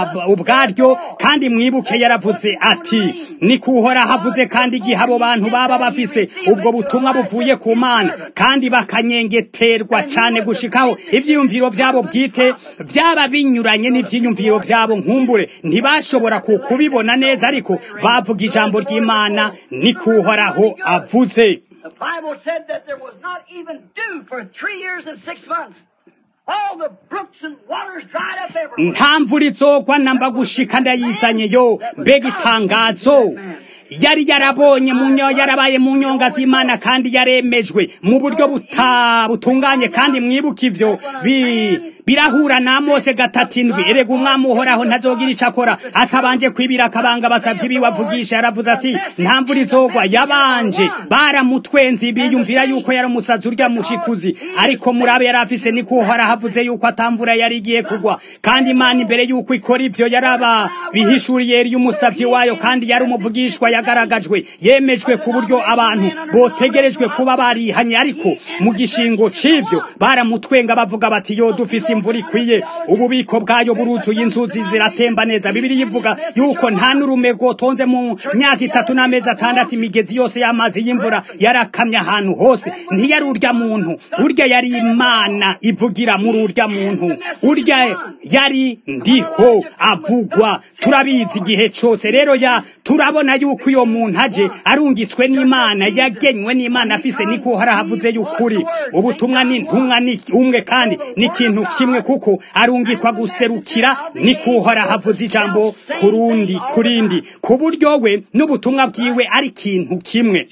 ubwaryo kandi mwibuke yaravuze ati ni kuhora havuze kandi igihe abo bantu baba bafise ubwo butumwa buvuye ku mana kandi bakanyengeterwa cane gushikaho ivyiyumviro vyabo bwite byaba binyuranye n'ivyiyumviro vyabo nkumbure ntibashobora kubibona neza ariko bavuga ijambo ry'imana ni kuhoraho avuze The Bible said that there was not even dew for three years and six months. All the brooks and waters dried up everywhere. nta mvura izogwa namba gushika ndayizanye yo mbega itangazo yari yarabonye mu nyo yarabaye mu nyonga z'imana kandi yaremejwe mu buryo buta butunganye kandi mwibuka ivyo bi birahura na mose gatatu indwi erega umwami uhoraho ntazogira ico akora atabanje kwibira akabanga basavye biwe avugisha yaravuze ati nta mvura izogwa yabanje baramutwenzi biyumvira yuko yari umusazi urya mushikuzi ariko murabe yari afise ni kuhora havuze yuko atamvura yari igiye kugwa kandi imana imbere yuko ikora ivyo yaraba bihishuriye yari umusavyi wayo kandi yari umuvugishwa yagaragajwe yemejwe ku buryo abantu botegerejwe kuba barihanye ariko mu gishingo c'ivyo baramutwenga bavuga bati yo dufise imvura ikwiye ububiko bwayo buruzuye inzuzi ziratemba neza bibiri yivuga yuko nta n'urume rwotonze mu myaka itatu n'amezi atandatu imigezi yose y'amazi y'imvura yarakamye ahantu hose ntiyari urya muntu urya yari imana ivugira muri urya muntu urya yari ndiho avugwa turabizi igihe cose rero ya turabona yuko uyo muntu aje arungitswe n'imana yagenywe n'imana afise niko harahavuze y'ukuri ubutumwa ni ntumwa ni umwe kandi ni ikintu kimwe kuko arungikwa guserukira niko harahavuze ijambo kurundi kurindi ku buryo we n'ubutumwa bwiwe ari ikintu kimwe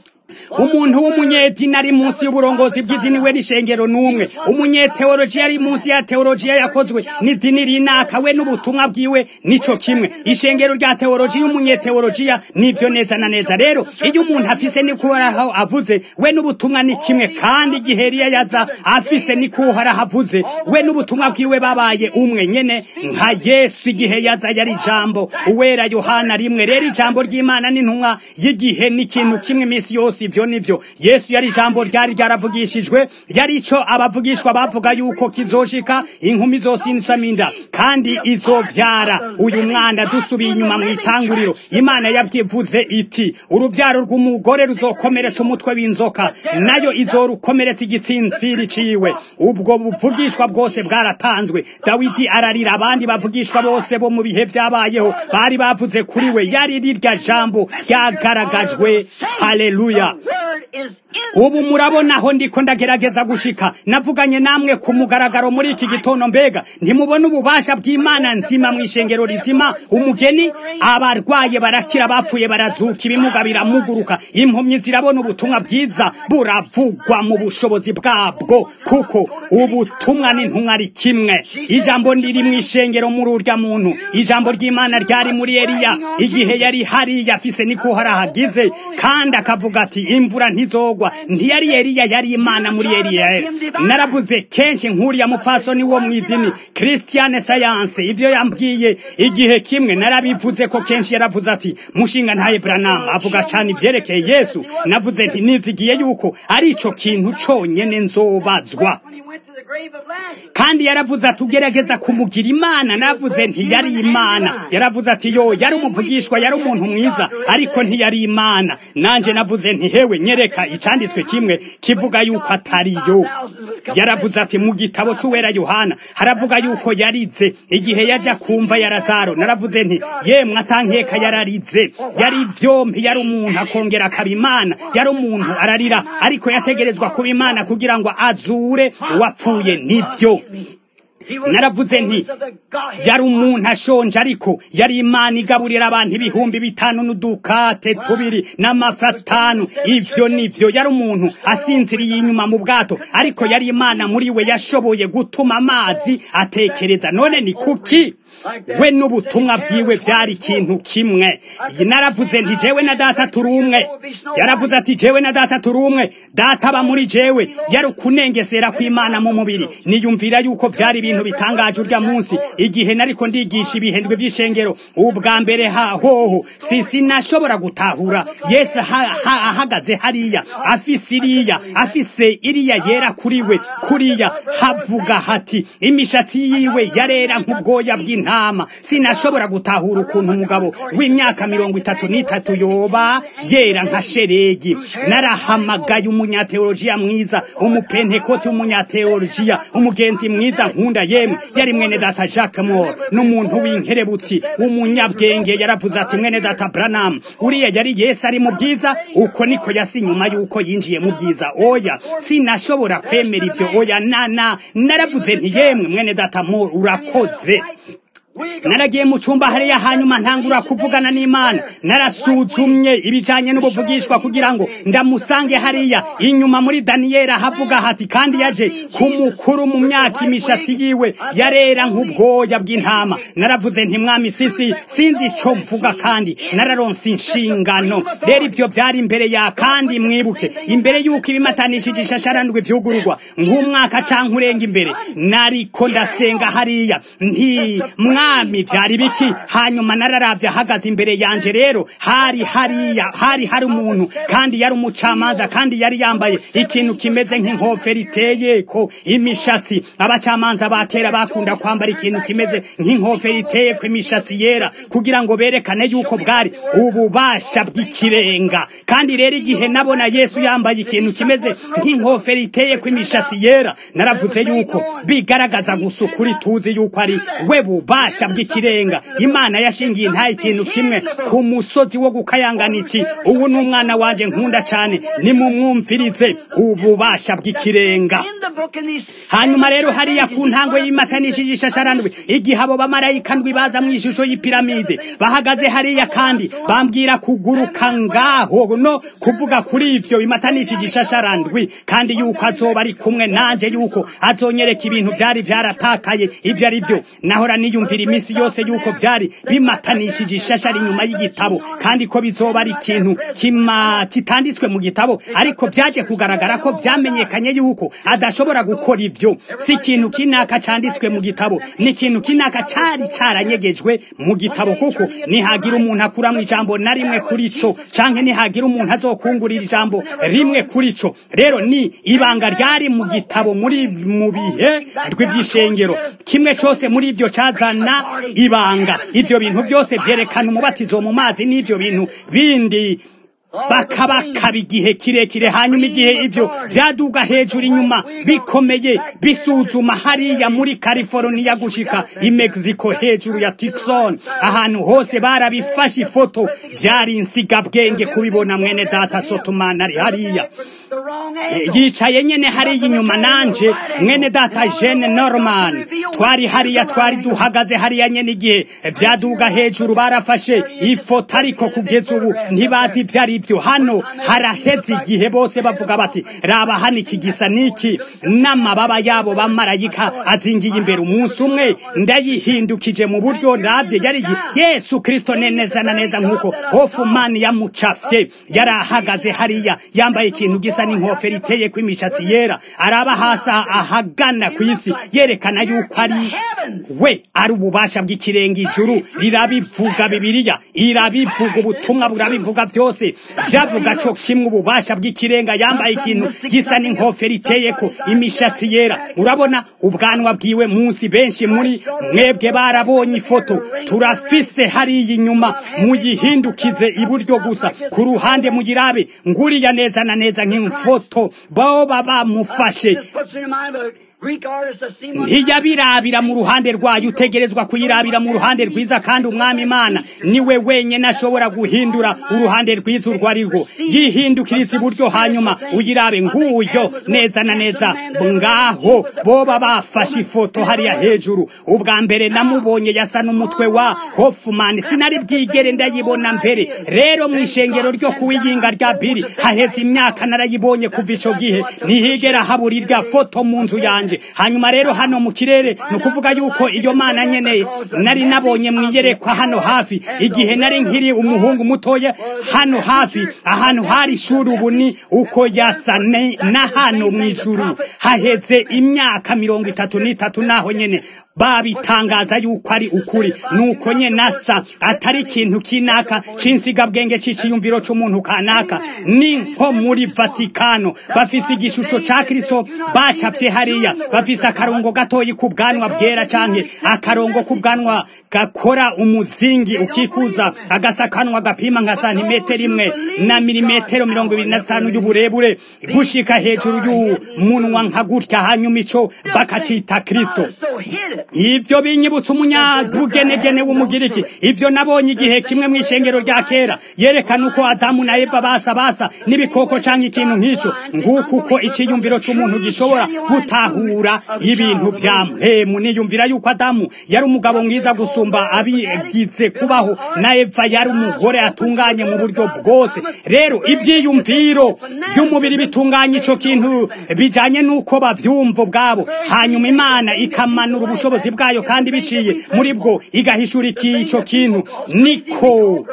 umuntu w'umunyedini ari munsi y'uburongozi bw'idini we n'ishengero n'umwe umunyeteolojiya ari munsi ya teolojiya yakozwe n'idini rinaka we n'ubutumwa bwiwe nico kimwe ishengero rya teolojiya umunyeteolojiya nivyo neza na neza rero iyo umuntu afise nikuhoraho avuze we n'ubutumwa ni kimwe kandi igihe Eliya yaza afise nikuhoraho avuze we n'ubutumwa bwiwe babaye umwe nyene nka Yesu igihe yaza yari ijambo uwera Yohana rimwe rero ijambo ry'Imana n'intumwa y'igihe n'ikintu kimwe imisi yose munsi ivyo nivyo yesu yari ijambo ryari ryaravugishijwe yari ico abavugishwa bavuga yuko kizoshika inkumi zosinsaminda kandi izovyara uyu mwana dusubiye inyuma mu itanguriro imana yabyivuze iti uruvyaro rw'umugore ruzokomeretsa umutwe w'inzoka nayo izorukomeretsa igitsintsiri ciwe ubwo buvugishwa bwose bwaratanzwe dawidi ararira abandi bavugishwa bose bo mu bihe vyabayeho bari bavuze kuri we yari rirya jambo ryagaragajwe haleluya ubu murabona aho ndiko ndagerageza gushika navuganye namwe ku mugaragaro muri iki gitondo mbega ntimubona ububasha bw'imana nzima mu ishengero rizima umugeni abarwaye barakira bapfuye barazuka ibimuga biramuguruka impumyi zirabona ubutumwa bwiza buravugwa mu bushobozi bwabwo kuko ubutumwa n'intumwa ari kimwe ijambo riri mu ishengero muri urya muntu ijambo ry'imana ryari muri eliya igihe yari hariya afise niko harahagize kandi akavuga ati imvura ntizogwa ntiyari eliya yari imana muri eliya naravuze kenshi nk'uriya mupfasoni wo mu idini christiane science ivyo yambwiye igihe kimwe narabivuze ko kenshi yaravuze ati mushinga ntaye branam avuga cane ivyerekeye yesu navuze nti nizigiye yuko ari ico kintu conyene nzobazwa kandi yaravuze ati ugerageza kumugira imana navuze ntiyari imana yaravuze ati yo yari umuvugishwa yari umuntu mwiza ariko ntiyari imana nanje navuze nti hewe nyereka icanditswe kimwe kivuga yuko atari yo yaravuze ati mu gitabo c'uwera yohana haravuga yuko yarize igihe yaja kumva ya lazaro naravuze nti yemwe atankeka yararize yari vyompi yari umuntu akongera akaba imana yari umuntu ararira ariko yategerezwa kuba imana kugira ngo azure uwapfuye nibyo naravuze nti yari umuntu ashonje ariko yari imana igaburira abantu ibihumbi bitanu n'udukate tubiri n'amafi atanu ivyo nivyo yari umuntu asinziriye inyuma mu bwato ariko yari imana muri we yashoboye gutuma amazi atekereza none ni kuki we n'ubutumwa bwiwe byari ikintu kimwe naravuze nti jewe na data turi umwe yaravuze ati jewe na data turi umwe data aba muri jewe yari ukunengesera kw'imana mu mubiri niyumvira yuko byari ibintu bitangaje urya munsi igihe nariko ndigisha ibihendwe vy'ishengero ubwa mbere hahoho si sinashobora gutahura yesu ahagaze hariya afise iriya afise iriya yera kuri we kuriya havuga hati imishatsi yiwe yarera nk'ubwoya bw'intama intama sinashobora gutahura ukuntu umugabo w'imyaka mirongo itatu n'itatu yoba yera nka sheregi narahamagaye umunyateolojiya mwiza umupentekoti w'umunyateolojiya umugenzi mwiza nkunda yemwe yari mwene data jacques mor n'umuntu w'inkerebutsi w'umunyabwenge yaravuze ati mwene data branam uriya yari yesu ari mu bwiza uko niko yasi nyuma y'uko yinjiye mu bwiza oya sinashobora kwemera ivyo oya nana naravuze nti yemwe mwene data mor urakoze naragiye mu cyumba hariya hanyuma ntangura kuvugana n'imana narasuzumye ibijanye n'ubuvugishwa kugira ngo ndamusange hariya inyuma muri daniyeli havuga hati kandi yaje ku mukuru mu myaka imishatsi yiwe yarera nk'ubwoya bw'intama naravuze nti mwami sisi sinzi ico mvuga kandi nararonse inshingano rero ivyo vyari imbere ya kandi mwibuke imbere y'uko ibimatanishije ishasharandwi vyugururwa nk'umwaka canke urenga imbere nariko ndasenga hariya nti mwami vyari biki hanyuma nararavye ahagaze imbere yanje rero hari hariya hari hari umuntu kandi yari umucamanza kandi yari yambaye ikintu kimeze nk'inkofero iteye ko imishatsi abacamanza ba kera bakunda kwambara ikintu kimeze nk'inkofero iteye ko imishatsi yera kugira ngo berekane yuko bwari ububasha bw'ikirenga kandi rero igihe nabona yesu yambaye ikintu kimeze nk'inkofero iteye ko imishatsi yera naravuze yuko bigaragaza gusa ukuri tuzi yuko ari we bubasha bw'ikirenga imana yashingiye nta ikintu kimwe ku musozi wo gukayangana iti ubu ni umwana wanje nkunda cyane nimumwumvirize ububasha bw'ikirenga hanyuma rero hariya ku ntango y'imatanishije ishasharandwi igihe abo bamarayika ndwi baza mu ishusho y'ipiramide bahagaze hariya kandi bambwira kuguruka ngaho no kuvuga kuri ivyo bimatanishije ishasharandwi kandi yuko azoba ari kumwe nanje yuko azonyereka ibintu vyari vyaratakaye ivyo ari vyo nahora niyumvira kandi iminsi yose yuko vyari bimatanishije ishashari inyuma y'igitabo kandi ko bizoba ari ikintu kima kitanditswe mu gitabo ariko vyaje kugaragara ko vyamenyekanye yuko adashobora gukora ivyo si ikintu kinaka canditswe mu gitabo ni ikintu kinaka cari caranyegejwe mu gitabo kuko nihagira umuntu akuramwo ijambo na rimwe kuri co canke nihagira umuntu azokungurira ijambo rimwe kuri co rero ni ibanga ryari mu gitabo muri mu bihe rw'ivyishengero kimwe cose muri ivyo cazana ibanga ivyo bintu vyose vyerekana umubatizo mu mazi n'ivyo bintu bindi bakabakaba igihe kirekire hanyuma igihe ivyo vyaduga hejuru inyuma bikomeye bisuzuma hariya muri California gushika i Mexico hejuru ya Tucson ahantu hose barabifashe ifoto vyari insigabwenge kubibona mwene data Sotoman ari hariya yicaye nyene hariya inyuma nanje mwene data Jane Norman twari hariya twari duhagaze hariya nyene igihe vyaduga hejuru barafashe ifoto ariko kugeza ubu ntibazi ivyari ibyo hano haraheze igihe bose bavuga bati raba hano iki gisa niki n'amababa yabo bamarayika azingiye imbere umunsi umwe ndayihindukije mu buryo ndavye yari yesu kristo neza na neza nk'uko hofumani yamucafye yari ahagaze hariya yambaye ikintu gisa n'inkofero iteye ko imishatsi yera araba hasi ahagana ku isi yerekana yuko ari we ari ububasha bw'ikirenga ijuru rirabivuga bibiliya irabivuga ubutumwa burabivuga byose byavuga cyo kimwe ububasha bw'ikirenga yambaye ikintu gisa n'inkofero iteyeko imishatsi yera urabona ubwanwa bwiwe munsi benshi muri mwebwe barabonye ifoto turafise hariya inyuma muyihindukize iburyo gusa ku ruhande mugirabe nguriya neza na neza nk'imfoto boba bamufashe ntiyabirabira mu ruhande rwayo utegerezwa kuyirabira mu ruhande rwiza kandi umwami imana niwe wenyine ashobora guhindura uruhande rwiza urwo arirwo yihindukiriza iburyo hanyuma uyirabe nguyo neza na neza ngaho boba bafashe ifoto hariya hejuru ubwa mbere namubonye yasa n'umutwe wa hofumani sinari bwigere ndayibona mbere rero mu ishengero ryo kuwiyinga rya biri haheze imyaka narayibonye kuva ico gihe ntihigera habura irya foto mu nzu yanje hanyuma rero hano mu kirere ni ukuvuga yuko iyo mana nyeneye nari nabonye mwiyerekwa hano hafi igihe nari nkiri umuhungu mutoya hano hafi ahantu hari ishuri ubu ni uko yasa na hano mu ijuru haheze imyaka mirongo itatu n'itatu naho nyene babitangaza yuko ari ukuri nuko nye nasa atari ikintu kinaka c'insigabwenge c'iciyumviro c'umuntu kanaka ni nko muri vatikano bafise igishusho ca kristo bacafye hariya bafise akarongo gatoyi ku bwanwa bwera canke akarongo ku bwanwa gakora umuzingi ukikuza agasakanwa gapima nka santimetero imwe na milimetero mirongo ibiri na zitanu y'uburebure gushika hejuru y'umunwa nka gutya hanyuma ico bakacita kristo ivyo binyibutsa umunyabugenegene w'umugiriki ivyo nabonye igihe kimwe mu ishengero rya kera yerekana uko adamu na eva basa basa n'ibikoko canke ikintu nk'ico nguko uko iciyumviro c'umuntu gishobora gutahura ibintu vya mpemu niyumvira yuko adamu yari umugabo mwiza gusumba abigize kubaho na eva yari umugore atunganye mu buryo bwose rero ivyiyumviro vy'umubiri bitunganye ico kintu bijanye n'uko bavyumva ubwabo hanyuma imana ikamanura ubushobozi bwayo kandi biciye muri bwo igahishura ico kintu niko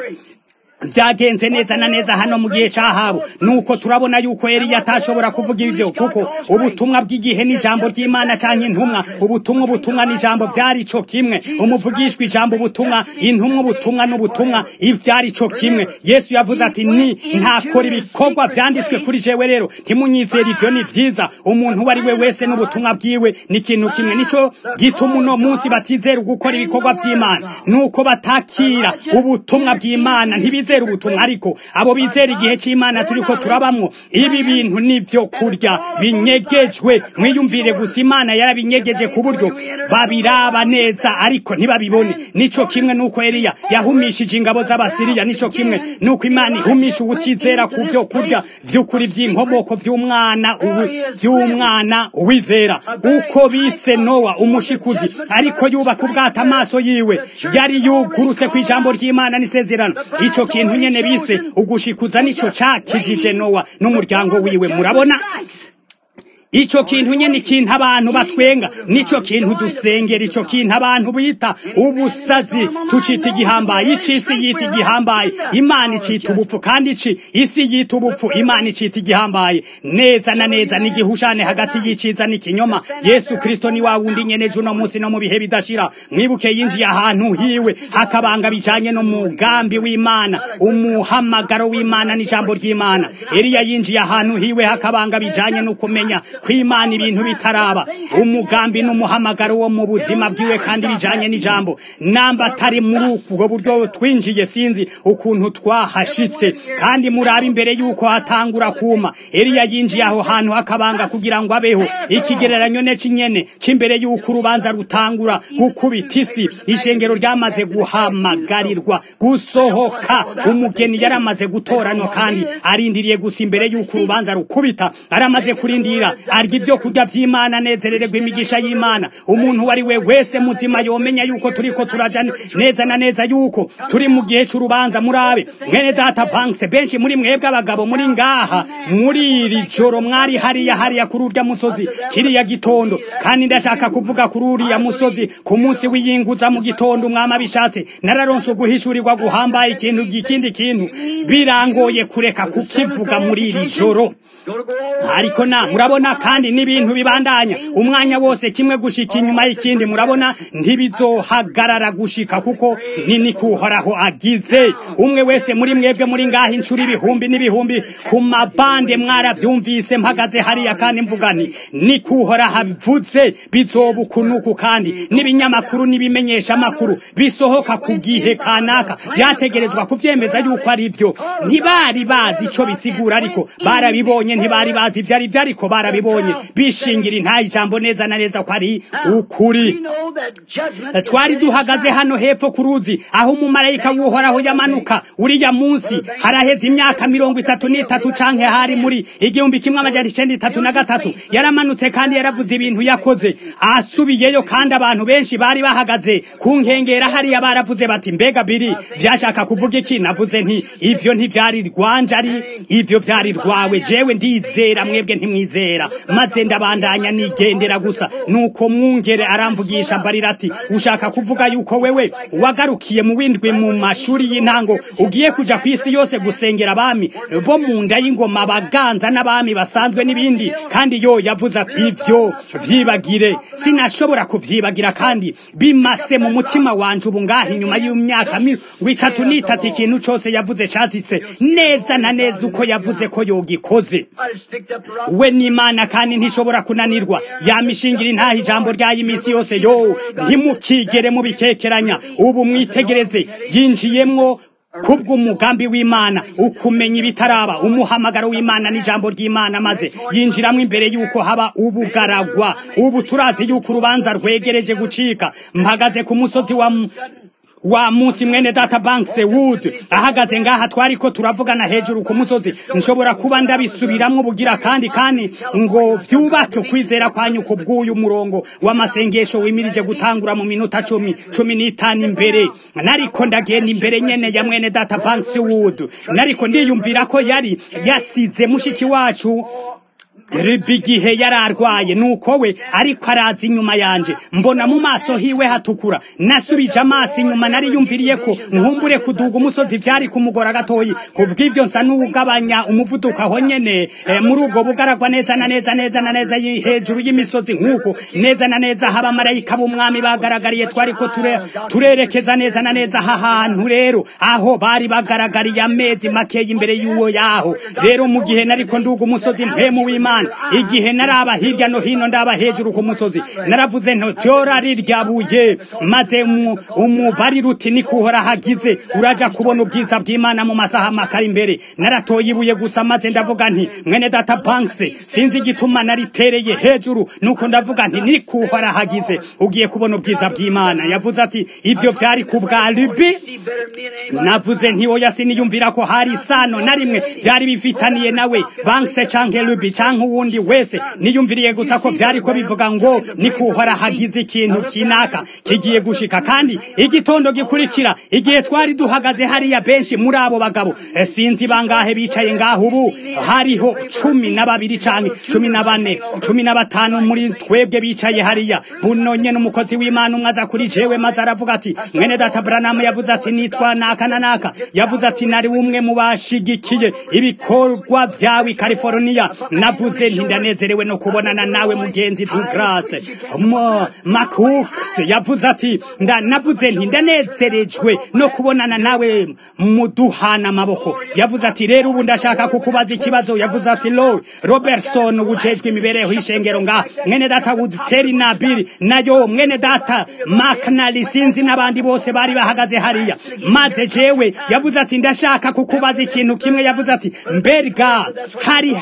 vyagenze neza na neza hano mu gihe cahabo nuko turabona yuko Eliya atashobora kuvuga ivyo kuko ubutumwa bw'igihe n'ijambo ry'Imana canke intumwa ubutumwa ubutumwa n'ijambo vyari co kimwe umuvugishwa ijambo ubutumwa intumwa ubutumwa n'ubutumwa ivyari co kimwe Yesu yavuze ati ni ntakora ibikorwa vyanditswe kuri jewe rero ntimunyizera ivyo ni vyiza umuntu uwo ari we wese n'ubutumwa bwiwe ni ikintu kimwe nico gituma uno munsi batizera gukora ibikorwa vy'Imana nuko batakira ubutumwa bw'Imana ntibize bizera ubutumwa ariko abo bizera igihe cy'Imana turiko turabamwo ibi bintu nivyo kurya binyegejwe mwiyumvire gusa Imana yarabinyegeje ku buryo babiraba neza ariko ntibabibone nico kimwe nuko Eliya yahumishije ingabo z'abasiriya nico kimwe nuko Imana ihumisha ubutizera ku vyo kurya vy'ukuri vy'inkomoko vy'umwana ubu vy'umwana uwizera uko bise Nowa umushikuzi ariko yubaka ubwata amaso yiwe yari yugurutse ku ijambo ry'Imana n'isezerano ico kintu nyene bise ugushikuza nico cakijije Nowa n'umuryango wiwe murabona ico kintu nyene ikintu abantu batwenga nico kintu dusengera ico kintu abantu bita ubusazi tucita igihambaye icisi yita igihambaye imana icita ubupfu kandi ici isi yita ubupfu imana icita igihambaye neza na neza n'igihushane hagati y'iciza n'ikinyoma yesu kristo ni wa wundi nyene ejo uno munsi no mu bihe bidashira mwibuke yinjiye ahantu hiwe hakabanga bijanye n'umugambi w'imana umuhamagaro w'imana n'ijambo ry'imana eliya yinjiye ahantu hiwe hakabanga bijanye no kumenya kw'imana ibintu bitaraba umugambi n'umuhamagaro wo mu buzima bwiwe kandi bijanye n'ijambo namba atari muri ubwo buryo twinjiye sinzi ukuntu twahashitse kandi murabe imbere yuko hatangura kuma eliya yinjiye aho hantu hakabanga kugira ngo abeho ikigereranyo ne kinyene c'imbere yuko urubanza rutangura gukubita isi ishengero ryamaze guhamagarirwa gusohoka umugeni yaramaze gutoranywa kandi arindiriye gusa imbere yuko urubanza rukubita aramaze kurindira arya ibyo kurya vy'imana anezerererwa imigisha y'imana umuntu uwo ari we wese muzima yomenya yuko turiko turaja neza na neza yuko turi mu gihe c'urubanza murabe mwene data banks benshi muri mwebwe abagabo muri ngaha muri iri joro mwari hariya hariya kuri urya musozi kiriya gitondo kandi ndashaka kuvuga kuri uriya musozi ku munsi w'iyinguza mu gitondo umwami abishatse nararonse uguhishurirwa guhambaye ikintu ikindi kintu birangoye kureka kukivuga muri iri joro ariko na murabona kandi n'ibintu bibandanya umwanya wose kimwe gushika inyuma y'ikindi murabona ntibizohagarara gushika kuko nini kuhoraho agize umwe wese muri mwebwe muri ngaho inshuro ibihumbi n'ibihumbi ku mabande mwaravyumvise mpagaze hariya kandi mvuga nti ni kuhoraho avuze bizoba ukunuku kandi n'ibinyamakuru n'ibimenyesha amakuru bisohoka ku gihe kanaka vyategerezwa kuvyemeza yuko ari vyo ntibari bazi ico bisigura ariko barabibonye ntibari bazi ivyo ari vyo ariko barabibonye bishingira intaye ijambo neza na neza ko ari ukuri twari duhagaze hano hepfo ku ruzi aho umumarayika w'uhoraho yamanuka uriya munsi haraheze imyaka mirongo itatu n'itatu canke hari muri igihumbi kimwe amajana icenda itatu na gatatu yaramanutse kandi yaravuze ibintu yakoze asubiyeyo kandi abantu benshi bari bahagaze ku nkengera hariya baravuze bati mbega biri vyashaka kuvuga iki navuze nti ivyo ntivyari rwanje ari ivyo vyari rwawe jewe ndizera mwebwe ntimwizera maze ndabandanya nigendera gusa nuko mwungere aramvugisha mbarira ati ushaka kuvuga yuko wewe wagarukiye mu windwi mu mashuri y'intango ugiye kuja ku isi yose gusengera abami bo mu nda y'ingoma abaganza n'abami basanzwe n'ibindi kandi yo yavuze ati ivyo vyibagire sinashobora kuvyibagira kandi bimase mu mutima wanje ubu ngaha inyuma y'imyaka mirongo itatu n'itatu ikintu cose yavuze cazitse neza na neza uko yavuze ko yogikoze we n'imana kandi ntishobora kunanirwa yamishingira intaha ijambo ryayo iminsi yose yo ntimukigere mubikekeranya ubu mwitegereze yinjiyemwo kubw'umugambi w'imana ukumenya ibitaraba umuhamagaro w'imana n'ijambo ry'imana maze yinjiramo imbere yuko haba ubugaragwa ubu turazi yuko urubanza rwegereje gucika mpagaze ku musozi wa wa munsi mwene data banks wood ahagaze ngaha twari ko turavugana hejuru ku musozi nshobora kuba ndabisubiramwo bugira kandi kandi ngo vyubake ukwizera kwanyu ku bw'uyu murongo w'amasengesho wimirije gutangura mu minota cumi cumi n'itanu imbere nariko ndagenda imbere nyene ya mwene data banks wood nariko ndiyumvira ko yari yasize mushiki wacu ribi igihe yari arwaye nuko we ariko araza inyuma yanje mbona mu maso hiwe hatukura nasubije amaso inyuma nari yumviriye ko nkumbure kuduga umusozi vyari kumugora gatoyi kuvuga ivyo nsa n'ugabanya umuvuduko aho nyene e, muri ubwo bugaragwa neza na neza neza na neza hejuru y'imisozi nk'uko neza na neza haba abamarayika b'umwami bagaragariye twari ko ture, turerekeza neza na neza aha hantu rero aho bari bagaragariye amezi makeya imbere y'uwo yaho rero mu gihe nariko nduga umusozi mpemu w'imana igihe naraba hirya no hino ndaba hejuru ku musozi naravuze nto tyora riryabuye maze umubari ruti ni kuhora hagize uraja kubona ubwiza bw'imana mu masaha makari imbere naratoye ibuye gusa maze ndavuga nti mwene data banks sinzi igituma naritereye hejuru nuko ndavuga nti ni kuhora hagize ugiye kubona ubwiza bw'imana yavuze ati ivyo vyari ku bwa libi navuze nti oya siniyumvira ko hari isano na rimwe vyari bifitaniye nawe banks canke libi canke n'uwundi wese niyumviriye gusa ko vyari ko bivuga ngo ni kuhora hagize ikintu kinaka kigiye gushika kandi igitondo gikurikira igihe twari duhagaze hariya benshi muri abo bagabo eh, sinzi bangahe bicaye ngaho ubu hariho cumi na babiri canke cumi na bane cumi na batanu muri twebwe bicaye hariya buno nyene umukozi w'imana umwe aza kuri jewe maze aravuga ati mwene data branamu yavuze ati nitwa naka na naka yavuze ati nari umwe mu bashigikiye ibikorwa vyawe i california navuze nti ndanezerewe no kubonana nawe mugenzi douglas Mo- macooks yavuze ati nda navuze nti ndanezerejwe no kubonana nawe muduhana amaboko yavuze ati rero ubu ndashaka kukubaza ikibazo yavuze ati lo robertson ubujejwe imibereho y'ishengero nga mwene data wuduteri na biri nayo mwene data maknali sinzi n'abandi bose bari bahagaze hariya maze jewe yavuze ati ndashaka kukubaza ikintu kimwe yavuze ati mberga hari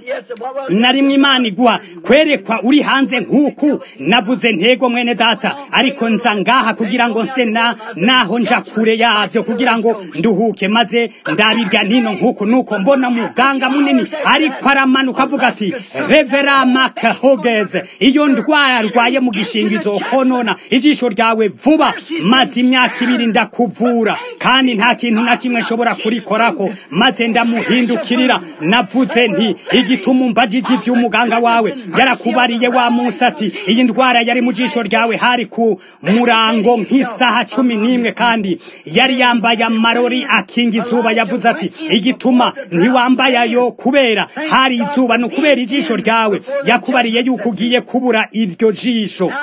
narimwe imana iguha kwerekwa uri hanze nk'uku navuze ntego mwene data ariko nza ngaha kugira ngo nse na naho nja kure yavyo kugira ngo nduhuke maze ndabirya nino nk'uku nuko mbona muganga munini ariko aramanuka avuga ati revera makahogeze iyo ndwara arwaye mu gishingizo konona ijisho ryawe vuba maze imyaka ibiri ndakuvura kandi nta kintu na kimwe nshobora kurikorako maze ndamuhindukirira navuze nti igituma umbajije ivy'umuganga wawe yarakubariye wa munsi ati iyi ndwara yari mu jisho ryawe hari ku murango nk'isaha cumi n'imwe kandi yari yambaye amarori akinga izuba yavuze ati igituma ntiwambaye ayo kubera hari izuba ni ukubera ijisho ryawe yakubariye yuko ugiye kubura iryo jisho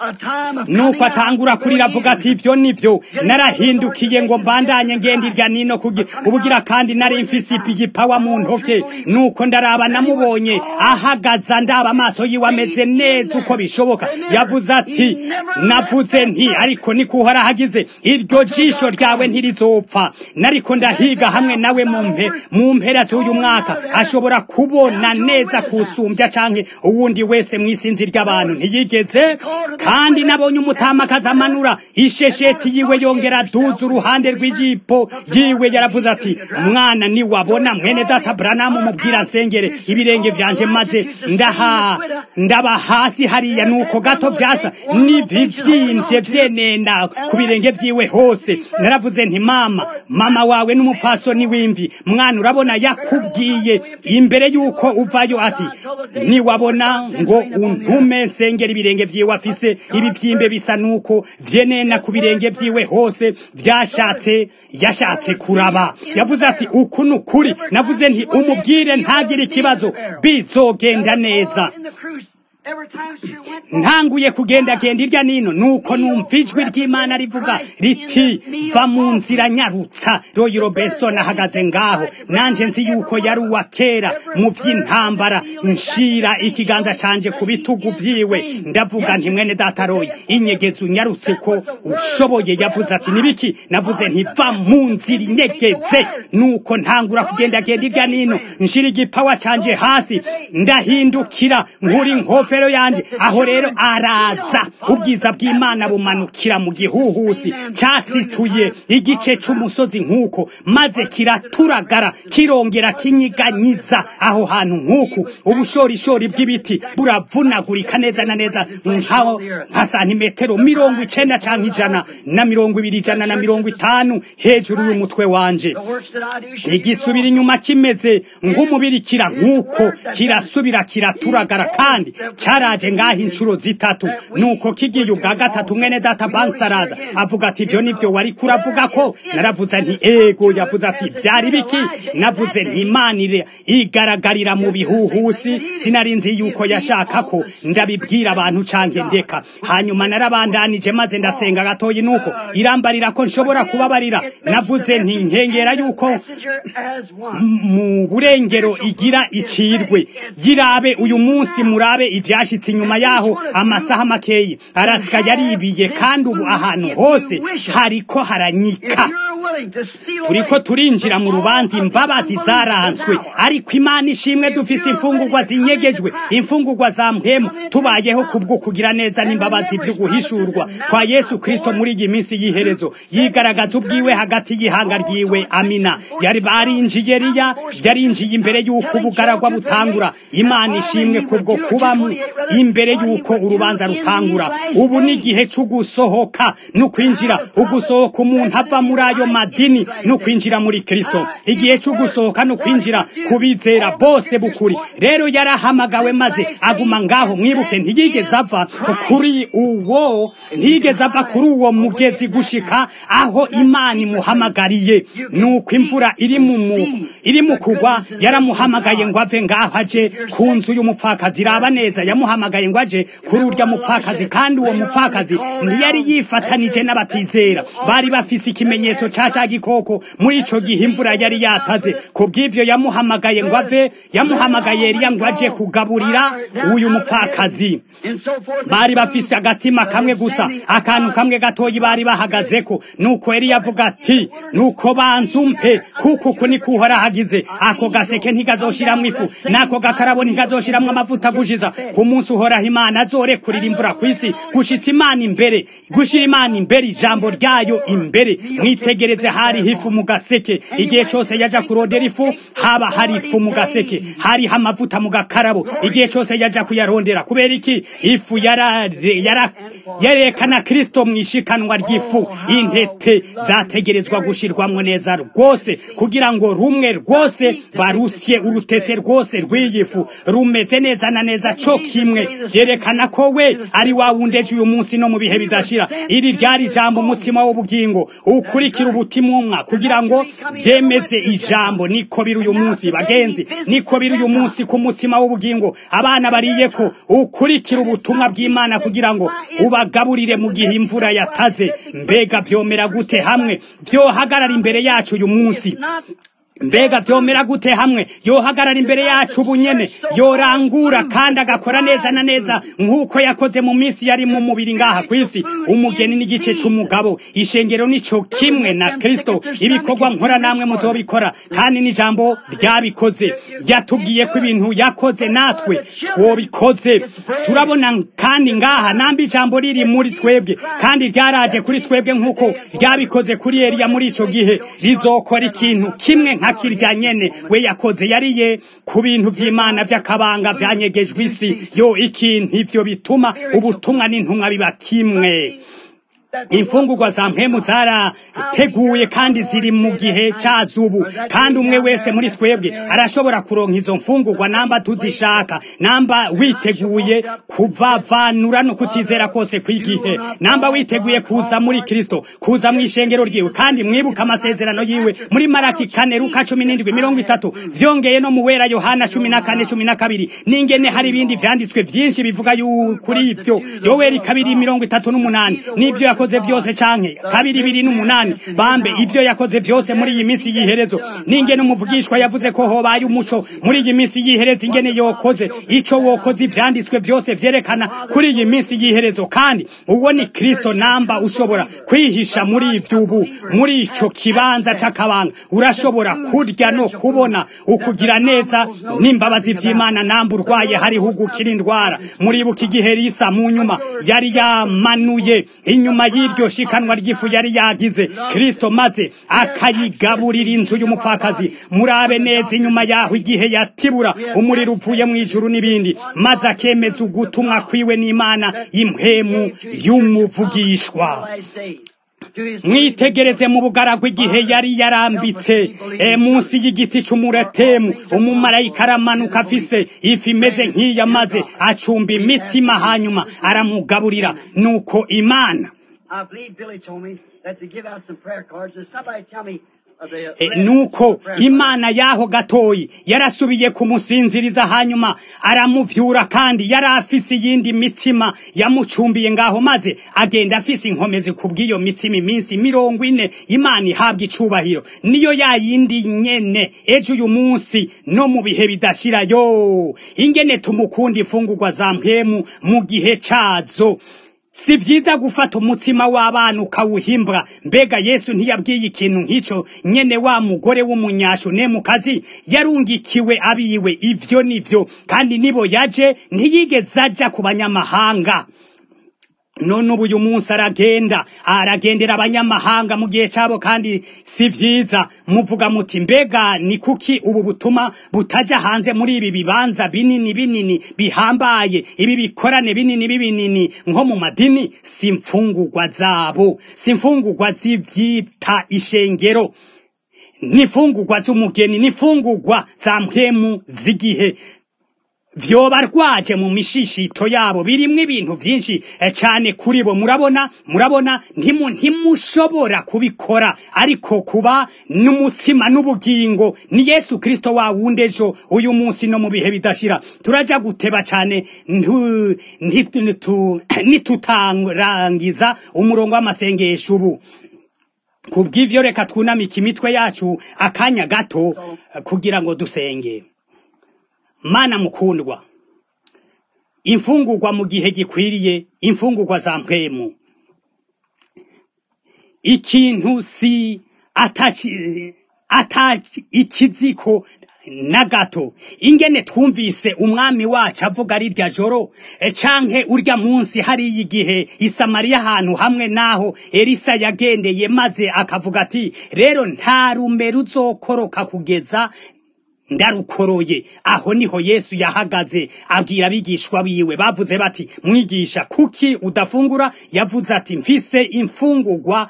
nuko atangura kurira avuga ati ivyo nivyo narahindukiye ngo mbandanye ngenda irya nino kugi ubugira kandi nari mfise ipigipawa mu ntoke nuko ndaraba namubonye ahagaza ndaba amaso yiwe ameze neza uko bishoboka yavuze ati navuze nti ariko nikuhora hagize iryo jisho ryawe ntirizopfa nariko ndahiga hamwe nawe mu mpe mu mpera z'uyu mwaka ashobora kubona neza kusumbya canke uwundi wese mw'isinzi ry'abantu ntiyigeze kandi nabonye umutamakazi amanura ishesheti yiwe yongera aduza uruhande rw'ijipo yiwe yaravuze ati mwana niwabona mwene data branamu mubwira nsengere ibirenge vyanje maze ndaha ndaba hasi hariya nuko gato vyasa n'ibivyimvye vyenena ku birenge vyiwe hose naravuze nti mama mama wawe n'umupfasoni w'imvi mwana urabona yakubwiye imbere yuko uvayo ati niwabona ngo untume nsengera ibirenge vyiwe afise ibivyimbe bisa nuko vyenena ku birenge vyiwe hose vyashatse yashatse kuraba yavuze ati uku ni ukuri navuze nti umubwire ntagire ikibazo bizogenda neza ntanguye kugendagenda irya nino nuko numva ijwi ry'imana rivuga riti va mu nzira nyarutsa royi robenson ahagaze ngaho nanje nzi yuko yari uwa kera mu vy'intambara nshira ikiganza canje ku bitugu vyiwe ndavuga nti mwene data royi inyegezi unyarutse ko ushoboye yavuze ati nibiki navuze nti va mu nzira inyegeze nuko ntangura kugendagenda irya nino nshira igipawa canje hasi ndahindukira nkuri nkofero yanje aho rero araza ubwiza bw'imana bumanukira mu gihuhusi casituye igice c'umusozi nk'uko maze kiraturagara kirongera kinyiganyiza aho hantu nk'uku ubushorishori bw'ibiti buravunagurika neza na neza nkaho nka santimetero mirongo icenda canke ijana na mirongo ibiri ijana na mirongo itanu hejuru y'umutwe wanje igisubira inyuma kimeze nk'umubirikira nk'uko kirasubira kiraturagara kandi caraje ngaho inshuro zitatu nuko kigiye ubwa gatatu mwene data banks araza avuga ati ivyo nivyo wari kuravuga ko naravuze nti ego yavuze ati vyari biki navuze nti imana ire- igaragarira mu bihuhusi sinari nzi yuko yashaka ko ndabibwira abantu canke ndeka hanyuma narabandanije maze ndasenga gatoyi nuko irambarira ko nshobora kubabarira navuze nti nkengera yuko mu burengero igira icirwe yirabe uyu munsi murabe ivyashitse inyuma yaho amasaha makeyi arasika yaribiye kandi ubu ahantu hose hariko haranyika willing to steal turiko away turinjira mu from all rubanza of the imbabazi unbelief zaranzwe that's in our ariko imana ishimwe dufise imfungurwa zinyegejwe imfungurwa za mpemu tubayeho kubwo kugira neza n'imbabazi vyo guhishurwa kwa yesu kristo muri iyi minsi y'iherezo yigaragaza ubwiwe hagati y'ihanga ryiwe amina yari barinjiye riya yarinjiye imbere y'uko ubugaragwa butangura imana ishimwe kubwo kuba mu- imbere y'uko urubanza rutangura ubu ni igihe cyo gusohoka no kwinjira ugusohoka umuntu ava muri ayo madini no kwinjira muri kristo igihe cyo gusohoka no kwinjira kubizera bose bukuri rero yarahamagawe maze aguma ngaho mwibuke ntiyigeze ava kuri uwo ntiyigeze ava kuri uwo mugezi gushika aho imana imuhamagariye nuko imvura iri mu mu- iri mu kugwa yaramuhamagaye ngo ave ngaho aje ku nzu y'umupfakazi raba neza yamuhamagaye ngo aje kuri urya mupfakazi kandi uwo mupfakazi ntiyari yifatanije n'abatizera bari bafise ikimenyetso ca ca gikoko muri ico gihe imvura yari yataze ku bw'ivyo yamuhamagaye ngo ave yamuhamagaye Eliya ngo aje kugaburira uyu mupfakazi and so forth. bari bafise agatsima kamwe gusa akantu kamwe gatoyi bari bahagazeko nuko Eliya avuga ati nuko banzumpe kuko uku niko uhora hagize ako gaseke ntikazoshiramwo ifu n'ako gakarabo ntikazoshiramwo amavuta gushiza ku munsi uhoraho imana azorekurira imvura kw'isi gushitsa imana imbere gushira imana imbere ijambo ryayo imbere mwitegereze hariho ifu mu gaseke igihe cose yaja kurondera ifu haba hari ifu mu gaseke hariho amavuta mu gakarabo igihe cose yaja kuyarondera kubera iki ifu yara- yara- yerekana kristo mu ishikanwa ry'ifu intete zategerezwa gushirwamwo neza rwose kugira ngo rumwe rwose barusye urutete rwose rw'iyi fu rumeze neza na neza co kimwe vyerekana ko we ari wa wundi ejo uyu munsi no mu bihe bidashira iri ryari ijambo umutima w'ubugingo ukurikira ubutimumwa kugira ngo vyemeze ijambo niko biri uyu munsi bagenzi niko biri uyu munsi ku mutima w'ubugingo abana bariye ko ukurikira ubutumwa bw'imana kugira ngo ubagaburire mu gihe imvura yataze mbega vyomera gute hamwe vyohagarara imbere yacu uyu munsi mbega vyomera gute hamwe yohagarara imbere yacu ubunyene yorangura kandi agakora neza na neza nk'uko yakoze mu minsi yari mu mubiri ngaha kw'isi umugeni n'igice c'umugabo ishengero nico kimwe na kristo ibikorwa nkora namwe muzobikora kandi n'ijambo ryabikoze yatubwiye ko ibintu yakoze natwe twobikoze turabona kandi ngaha namba ijambo riri muri twebwe kandi ryaraje kuri twebwe nk'uko ryabikoze kuri eliya muri ico gihe rizokora ikintu kimwe nka kirya nyene we yakoze yariye ku bintu vy'imana vy'akabanga vyanyegejwe isi yo ikintu ivyo bituma ubutumwa n'intumwa biba kimwe imfungurwa za mpemu zarateguye kandi ziri mu gihe cazubu kandi umwe wese muri twebwe arashobora kuronka izo mfungurwa namba tuzishaka namba witeguye kuvavanura no kutizera kose kw'igihe namba witeguye kuza muri kristo kuza mu ishengero ryiwe kandi mwibuka amasezerano yiwe muri maraki kane luka cumi n'indwi mirongo itatu vyongeye no mu wera yohana cumi na kane cumi na kabiri n'ingene hari ibindi vyanditswe vyinshi bivuga yu- kuri ivyo yoweri kabiri mirongo itatu n'umunani n'ivyo yakoze vyose canke kabiri biri n'umunani bambe ivyo yakoze vyose muri iyi minsi y'iherezo n'ingene umuvugishwa yavuze ko hobaye umuco muri iyi minsi y'iherezo ingene yokoze ico wokoze ivyanditswe vyose vyerekana kuri iyi minsi y'iherezo kandi uwo ni kristo namba ushobora kwihisha muri ivyo ubu muri ico kibanza c'akabanga urashobora kurya no kubona ukugira neza n'imbabazi vy'imana namba urwaye hariho ugukira indwara muribuka igihe risa mu nyuma yari yamanuye inyuma y'iryo shikanwa ry'ifu yari yagize kristo maze akayigaburira inzu y'umupfakazi murabe neza inyuma yaho igihe yatibura umuriro uvuye mu ijuru n'ibindi maze akemeza ugutumwa kwiwe n'imana impwemu y'umuvugishwa mwitegereze mu bugaragwa igihe yari yarambitse e, munsi y'igiti c'umuretemu umumarayika aramanuka afise ifi imeze nk'iya maze acumba imitsima hanyuma aramugaburira nuko imana I believe Billy told me that to give out some prayer cards. And somebody tell me of the E, rest nuko of the prayer cards. imana yaho gatoyi yarasubiye kumusinziriza hanyuma aramuvyura kandi yari afise iyindi mitsima yamucumbiye ngaho maze agenda afise inkomezi kubw'iyo mitsima iminsi mirongo ine imana ihabwa icubahiro niyo ya yindi nyene ejo uyu munsi no mu bihe bidashira yo ingene tumukunda imfungurwa za mpwemu mu gihe cazo si vyiza gufata umutsima w'abana ukawuhimbwa mbega yesu ntiyabwiye ikintu nk'ico nyene wa mugore w'umunyashu ne mu kazi yarungikiwe abiwe ivyo nivyo kandi nibo yaje ntiyigeze aja ku banyamahanga none ubu uyu munsi aragenda aragendera abanyamahanga mu gihe cyabo kandi si vyiza muvuga muti mbega ni kuki ubu butuma butaja hanze muri ibi bibanza binini binini bihambaye ibi bikorane binini binini nko mu madini si mfungurwa zabo si mfungurwa z'ivyita ishengero n'imfungurwa z'umugeni n'imfungurwa za mpemu z'igihe vyoba rwaje mu mishishito yabo birimwo ibintu vyinshi eh, cane kuri bo murabona murabona ntimu ntimushobora kubikora ariko kuba n'umutsima n'ubugingo ni Yesu Kristo wa wundi ejo uyu munsi no mu bihe bidashira turaja guteba cane ntu- nti- ntu- nitutarangiza umurongo w'amasengesho ubu kubw'ivyo reka twunamike imitwe yacu akanya gato eh, kugira ngo dusenge mana mukundwa imfungurwa mu gihe gikwiriye imfungurwa za mpwemu ikintu si ataci ataci ikiziko na gato ingene twumvise umwami wacu avuga ari rya joro e, canke urya munsi hariya igihe isamariya ahantu hamwe naho elisa yagendeye maze akavuga ati rero nta rume ruzokoroka kugeza ndarukoroye aho niho yesu yahagaze abwira abigishwa biwe bavuze bati mwigisha kuki udafungura yavuze ati mfise imfungurwa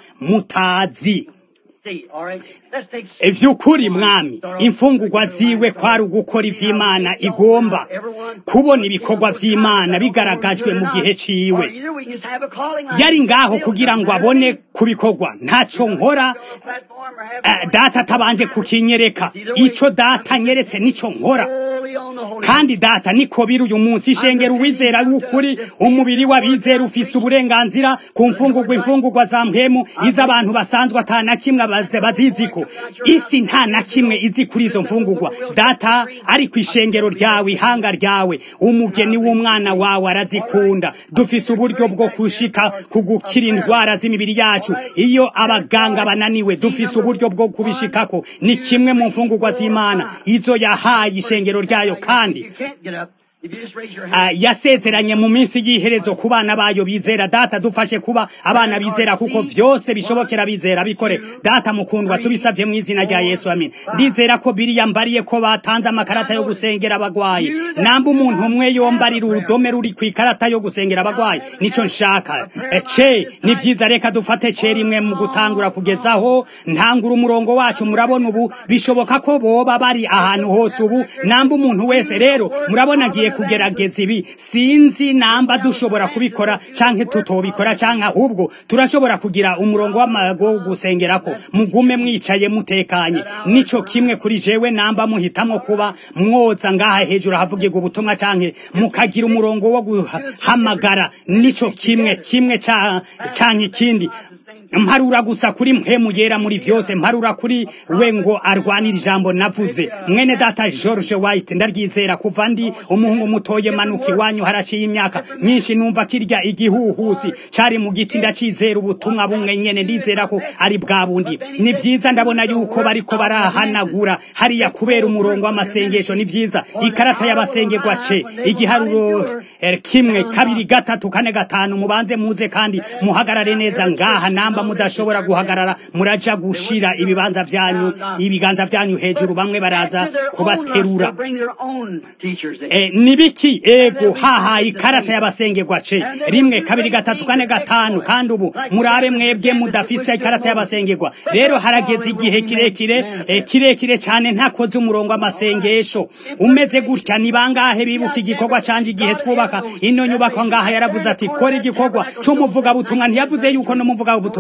mutazi See, all right? Let's take ivy'ukuri mwami imfungurwa ziwe kwari ugukora ivy'imana igomba kubona ibikorwa vy'imana bigaragajwe mu gihe ciwe Either we just have a calling line. yari ngaho kugira ngo abone kubikorwa ntaco nkora Platform or have eh, data atabanje kukinyereka ico data nyeretse nico nkora Holy on the Holy kandi data niko biri uyu munsi ishengera uwizera w'ukuri umubiri w'abizera ufise uburenganzira ku mfungurwa imfungurwa za mpemu iz'abantu basanzwe ata na kimwe baze- baziziko isi nta na kimwe izi kuri izo mfungurwa data ari ku ishengero ryawe ihanga ryawe umugeni w'umwana wawe arazikunda dufise uburyo bwo kushika ku gukira indwara z'imibiri yacu iyo abaganga bananiwe dufise uburyo bwo kubishikako ni kimwe mu mfungurwa z'imana izo yahaye ishengero ryayo kandi You can't get up. If you just raise your hand. Ah, yasezeranye mu minsi y'iherezo ku bana bayo bizera data dufashe kuba abana bizera kuko vyose bishobokera bizera bikore data mukundwa tubisavye mu izina rya yesu amin ndizera ko biriya mbariye ko batanze amakarata yo gusengera abagwayi namba umuntu umwe yombarira urudome ruri ku ikarata yo gusengera abagwayi nico nshaka Eh, ce ni vyiza reka dufate ce rimwe mu gutangura kugezaho ntangura umurongo wacu murabona ubu bishoboka ko boba bari ahantu hose ubu namba umuntu wese rero murabona agiye kugerageza ibi sinzi namba dushobora kubikora canke tutobikora canke ahubwo turashobora kugira umurongo w'amago wo gusengerako mugume mwicaye mutekanye nico kimwe kuri jewe namba muhitamwo kuba mwoza ngaha hejuru havugirwa ubutumwa canke mukagira umurongo wo guhamagara nico kimwe kimwe ca- canke ikindi mparura gusa kuri mpemu yera muri vyose mparura kuri we ngo arwanira ijambo navuze mwene data George White ndaryizera kuva ndi umuhungu mutoye manuka iwanyu haraciye imyaka myinshi numva kirya igihuhusi cari mu giti ndacizera ubutumwa bumwe nyene ndizera ko ari bwa bundi ni vyiza ndabona yuko bariko barahanagura hariya kubera umurongo w'amasengesho ni vyiza ikarata y'abasengerwa ce igiharuro eh, kimwe kabiri gatatu kane gatanu mubanze muze kandi muhagarare neza ngaha namba mudashobora guhagarara muraja gushira ibibanza vyanyu ibiganza vyanyu hejuru bamwe baraza kubaterura Bring their own teachers in. Eh, nibiki ego haha ikarata y'abasengerwa ce rimwe kabiri gatatu kane gatanu kandi ubu murabe mwebwe mudafise ikarata y'abasengerwa rero harageze igihe kirekire eh, kirekire cyane ntakoze umurongo w'amasengesho umeze gutya ni bangahe bibuka igikorwa canje igihe twubaka ino nyubako ngaha yaravuze ati kora igikorwa c'umuvugabutumwa ntiyavuze yuko no muvugabutumwa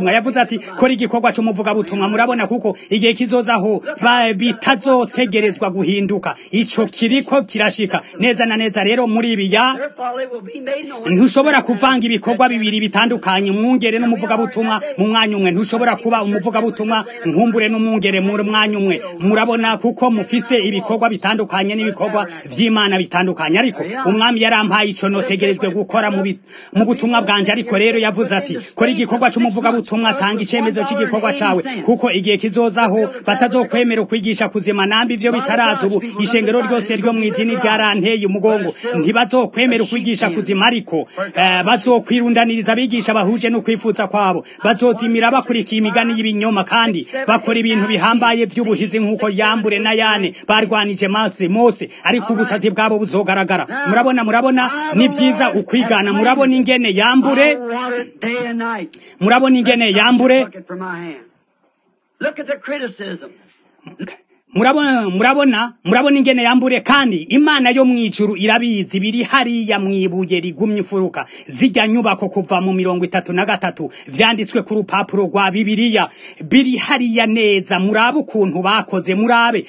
umuvugabutumwa yavuze ati kora igikorwa c'umuvugabutumwa murabona kuko igihe kizozaho ba- bitazotegerezwa guhinduka ico kiriko kirashika neza na neza rero muri ibi ya Their folly will be made known. ntushobora kuvanga ibikorwa bibiri bitandukanye umwungere n'umuvugabutumwa mu mwanya umwe ntushobora kuba umuvugabutumwa nkumbure n'umwungere mu mwanya umwe murabona kuko mufise ibikorwa bitandukanye n'ibikorwa vy'imana bitandukanye ariko umwami yarampaye ico notegerejwe gukora mu bi- mu butumwa bwanje ariko rero yavuze ati kora igikorwa c'umuvugabutumwa tanga icemezo c'igikorwa cawe kuko igihe kizozaho batazokwemera ukwigisha kuzima nambi ivyo bitaraza ubu ishengero ryose ryo mw'idini ryaranteye umugongo ntibazokwemera ukwigisha kuzima ariko eh, bazokwirundaniriza abigisha bahuje n'ukwifuza kwabo bazozimira bakurikiye imigani y'ibinyoma kandi bakora ibintu bihambaye vy'ubuhizi nk'uko yambure na yane barwanije mase mose ariko ubusazi bwabo buzogaragara murabona murabona ni vyiza ukwigana murabona ingene yambure I want it day and night. murabona ingene yambure Look it from my hand. Look at the criticism. murabona murabona murabona ingene yambure kandi imana yo mwijuru irabizi biri hariya mwibuye rigumye imfuruka zijya nyubako kuva mu mirongo itatu na gatatu vyanditswe ku rupapuro rwa bibiliya biri hariya neza murabe ukuntu bakoze murabe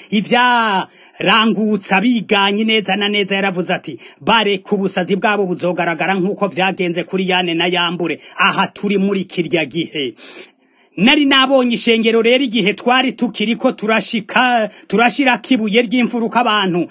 ivyarangutsa biganye neza na neza yaravuze ati bareka ubusazi bwabo buzogaragara nk'uko vyagenze kuri yane na yambure aha turi muri kirya gihe nari nabonye ishengero rero igihe twari tukiriko turashika turashirako ibuye ry'imfuruka abantu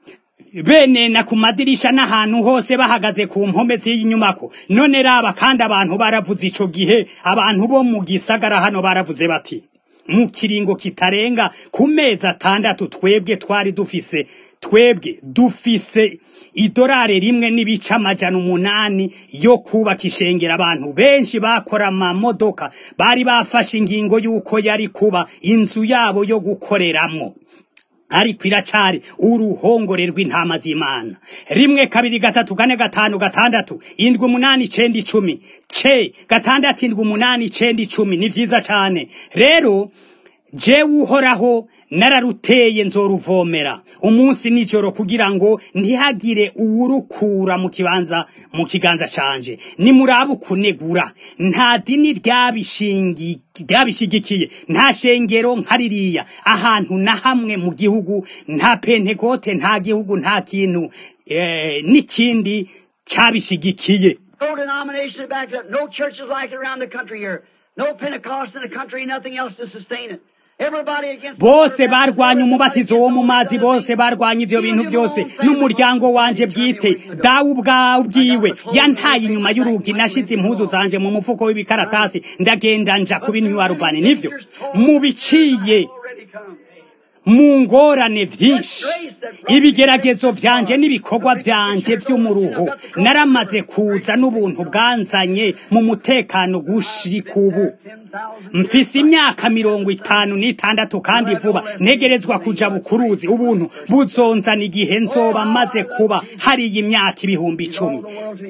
benena ku madirisha n'ahantu hose bahagaze ku mpome z'iyi nyubako none raba kandi abantu baravuze ico gihe abantu bo mu gisagara hano baravuze bati mu kiringo kitarenga ku mezi atandatu twebwe twari dufise twebwe dufise idorari rimwe n'ibice amajana umunani yo kubaka ishengero abantu benshi bakora amamodoka bari bafashe ingingo y'uko yari kuba inzu yabo yo gukoreramwo ariko iracari uruhongore rw'intama z'imana rimwe kabiri gatatu kane gatanu gatandatu indwi umunani icenda icumi ce gatandatu indwi umunani icenda icumi ni vyiza cane rero jewe uhoraho nararuteye nzoruvomera umunsi nijoro kugira ngo ntihagire uwurukura mu kibanza mu kiganza canje nimurabe ukunegura nta dini ryabishingi ryabishigikiye nta shengero nka ririya ahantu na hamwe mu gihugu nta pentekote nta gihugu nta kintu eh, n'ikindi cabishigikiye No denomination to back it up. No churches like it around the country here. No Pentecost in the country, nothing else to sustain it. Everybody against bose barwanya umubatizo wo mu mazi bose barwanya ivyo bintu byose n'umuryango wanje bwite dawe ubwawe ubwiwe yantaye inyuma y'urugi nashize impuzu zanje mu mufuko w'ibikaratasi ndagenda nja kubinywa rubani nivyo mubiciye already come. mu ngorane vyinshi ibigeragezo vyanje n'ibikorwa vyanje vy'umuruho naramaze kuza n'ubuntu bwanzanye mu mutekano gushika ubu mfise imyaka mirongo itanu n'itandatu kandi vuba ntegerezwa kuja bukuruzi ubuntu buzonzana igihe nzoba maze kuba hariya imyaka ibihumbi icumi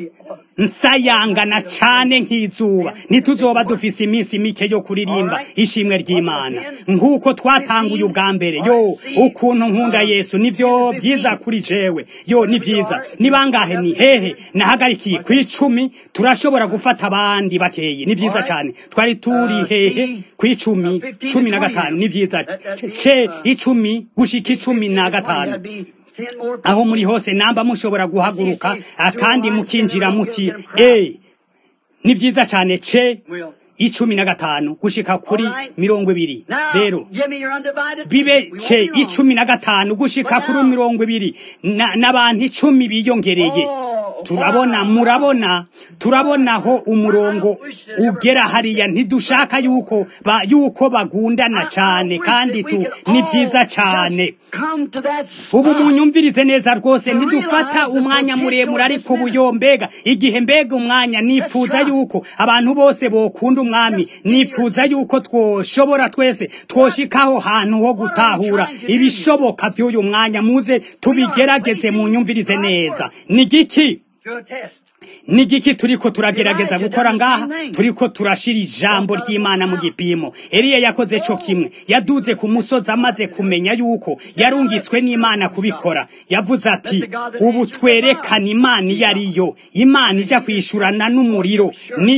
nsayangana cane nk'izuba ntituzoba dufise iminsi mike yo kuririmba ishimwe ry'imana nk'uko twatanguye ubwa mbere yo ukuntu nkunda yesu nivyo vyiza kuri jewe yo ni vyiza ni bangahe ni hehe nahagarikiye kw'icumi turashobora gufata abandi bakeyi ni vyiza cane twari turi hehe kw'icumi cumi na gatanu ni vyiza ce icumi gushika icumi na gatanu aho muri hose namba mushobora guhaguruka kandi mukinjira muti e ni vyiza cane ce icumi na gatanu gushika kuri mirongo ibiri rero bibe ce icumi na gatanu gushika kuri mirongo ibiri n'abantu icumi biyongereye turabona murabona turabonaho umurongo ugera hariya ntidushaka yuko ba, yuko bagundana cane kandi tu ni vyiza cane ubu munyumvirize neza rwose ntidufata umwanya muremure ariko ubuyo mbega igihe mbega umwanya nipfuza yuko abantu bose bokunda umwami nipfuza yuko twoshobora twese twoshikaho hantu ho gutahura ibishoboka vy'uyu mwanya muze tubigerageze munyumvirize neza ni giki ni giki turiko turagerageza gukora ngaha turiko turashira ijambo ry'imana mu gipimo eliya yakoze co kimwe yaduze ku musozi amaze kumenya yuko yarungitswe n'imana kubikora yavuze ati ubu twerekana imana iyo ariyo imana ija kwishurana n'umuriro niyo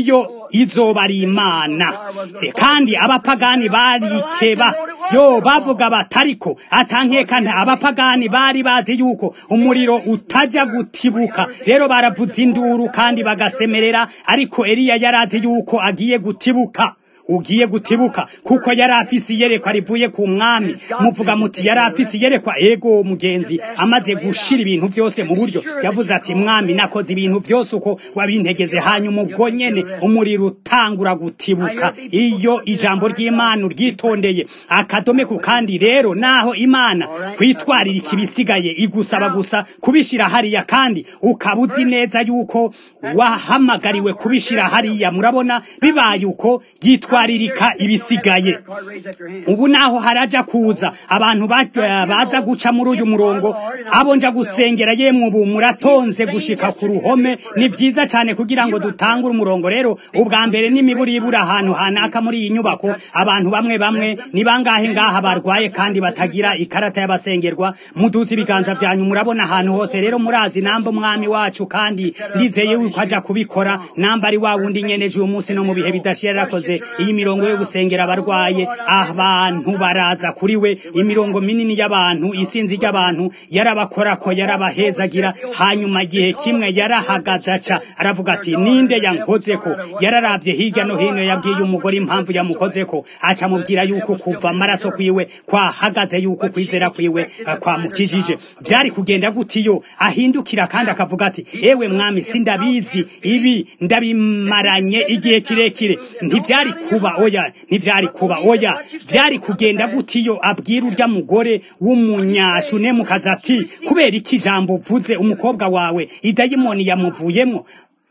izoba ari imana E, kandi abapagani barikeba yo bavuga batariko atankekana abapagani bari bazi yuko umuriro utaja gutibuka rero baravuza induru kandi bagasemerera ariko eliya yarazi yuko agiye gutibuka ugiye gutibuka kuko yari afise iyerekwa rivuye ku mwami muvuga muti yari afise iyerekwa ego mugenzi amaze gushira ibintu vyose mu buryo yavuze ati mwami nakoze ibintu vyose uko wabintegeze hanyuma ubwo nyene umuriro utangura gutibuka iyo ijambo ry'imana uryitondeye akadome ku kandi rero naho imana kwitwarira ikibisigaye igusaba gusa kubishira hariya kandi ukaba uzi neza yuko wahamagariwe kubishira hariya murabona bibaye uko yitwaririka ibisigaye ubu naho haraja kuza abantu ba- baza guca muri uyu murongo abo nja gusengera yemwe ubu muratonze gushika ku ruhome ni vyiza cyane kugira ngo dutangure umurongo rero ubwa mbere n'imiburibura ahantu hanaka muri iyi nyubako abantu bamwe bamwe ni bangahe ngaha barwaye kandi batagira ikarata y'abasengerwa muduze ibiganza byanyu murabona ahantu hose rero murazi namba umwami wacu kandi ndizeye yuko aja kubikora namba ari wa wundi nyeneje uyu munsi no mu bihe bidashira yarakoze iyi mirongo yo gusengera abarwaye abantu baraza kuri we imirongo minini y'abantu isinzi ry'abantu yarabakorako yarabahezagira hanyuma igihe kimwe yarahagaze aca aravuga ati ninde yankozeko yararavye hirya no hino yabwiye umugore impamvu yamukozeko aca amubwira yuko kuva amaraso kwiwe kwahagaze yuko kwizera kwiwe eh, kwamukijije vyari kugenda gutiyo ahindukira kandi akavuga ati ewe mwami sindabizi ibi ndabimaranye igihe kirekire ntivyari kuba oya ntivyari kuba oya vyari kugenda gutiyo abwira urya mugore w'umunyashune mukaza ati kubera iki ijambo uvuze umukobwa wawe idayimoni yamuvuyemwo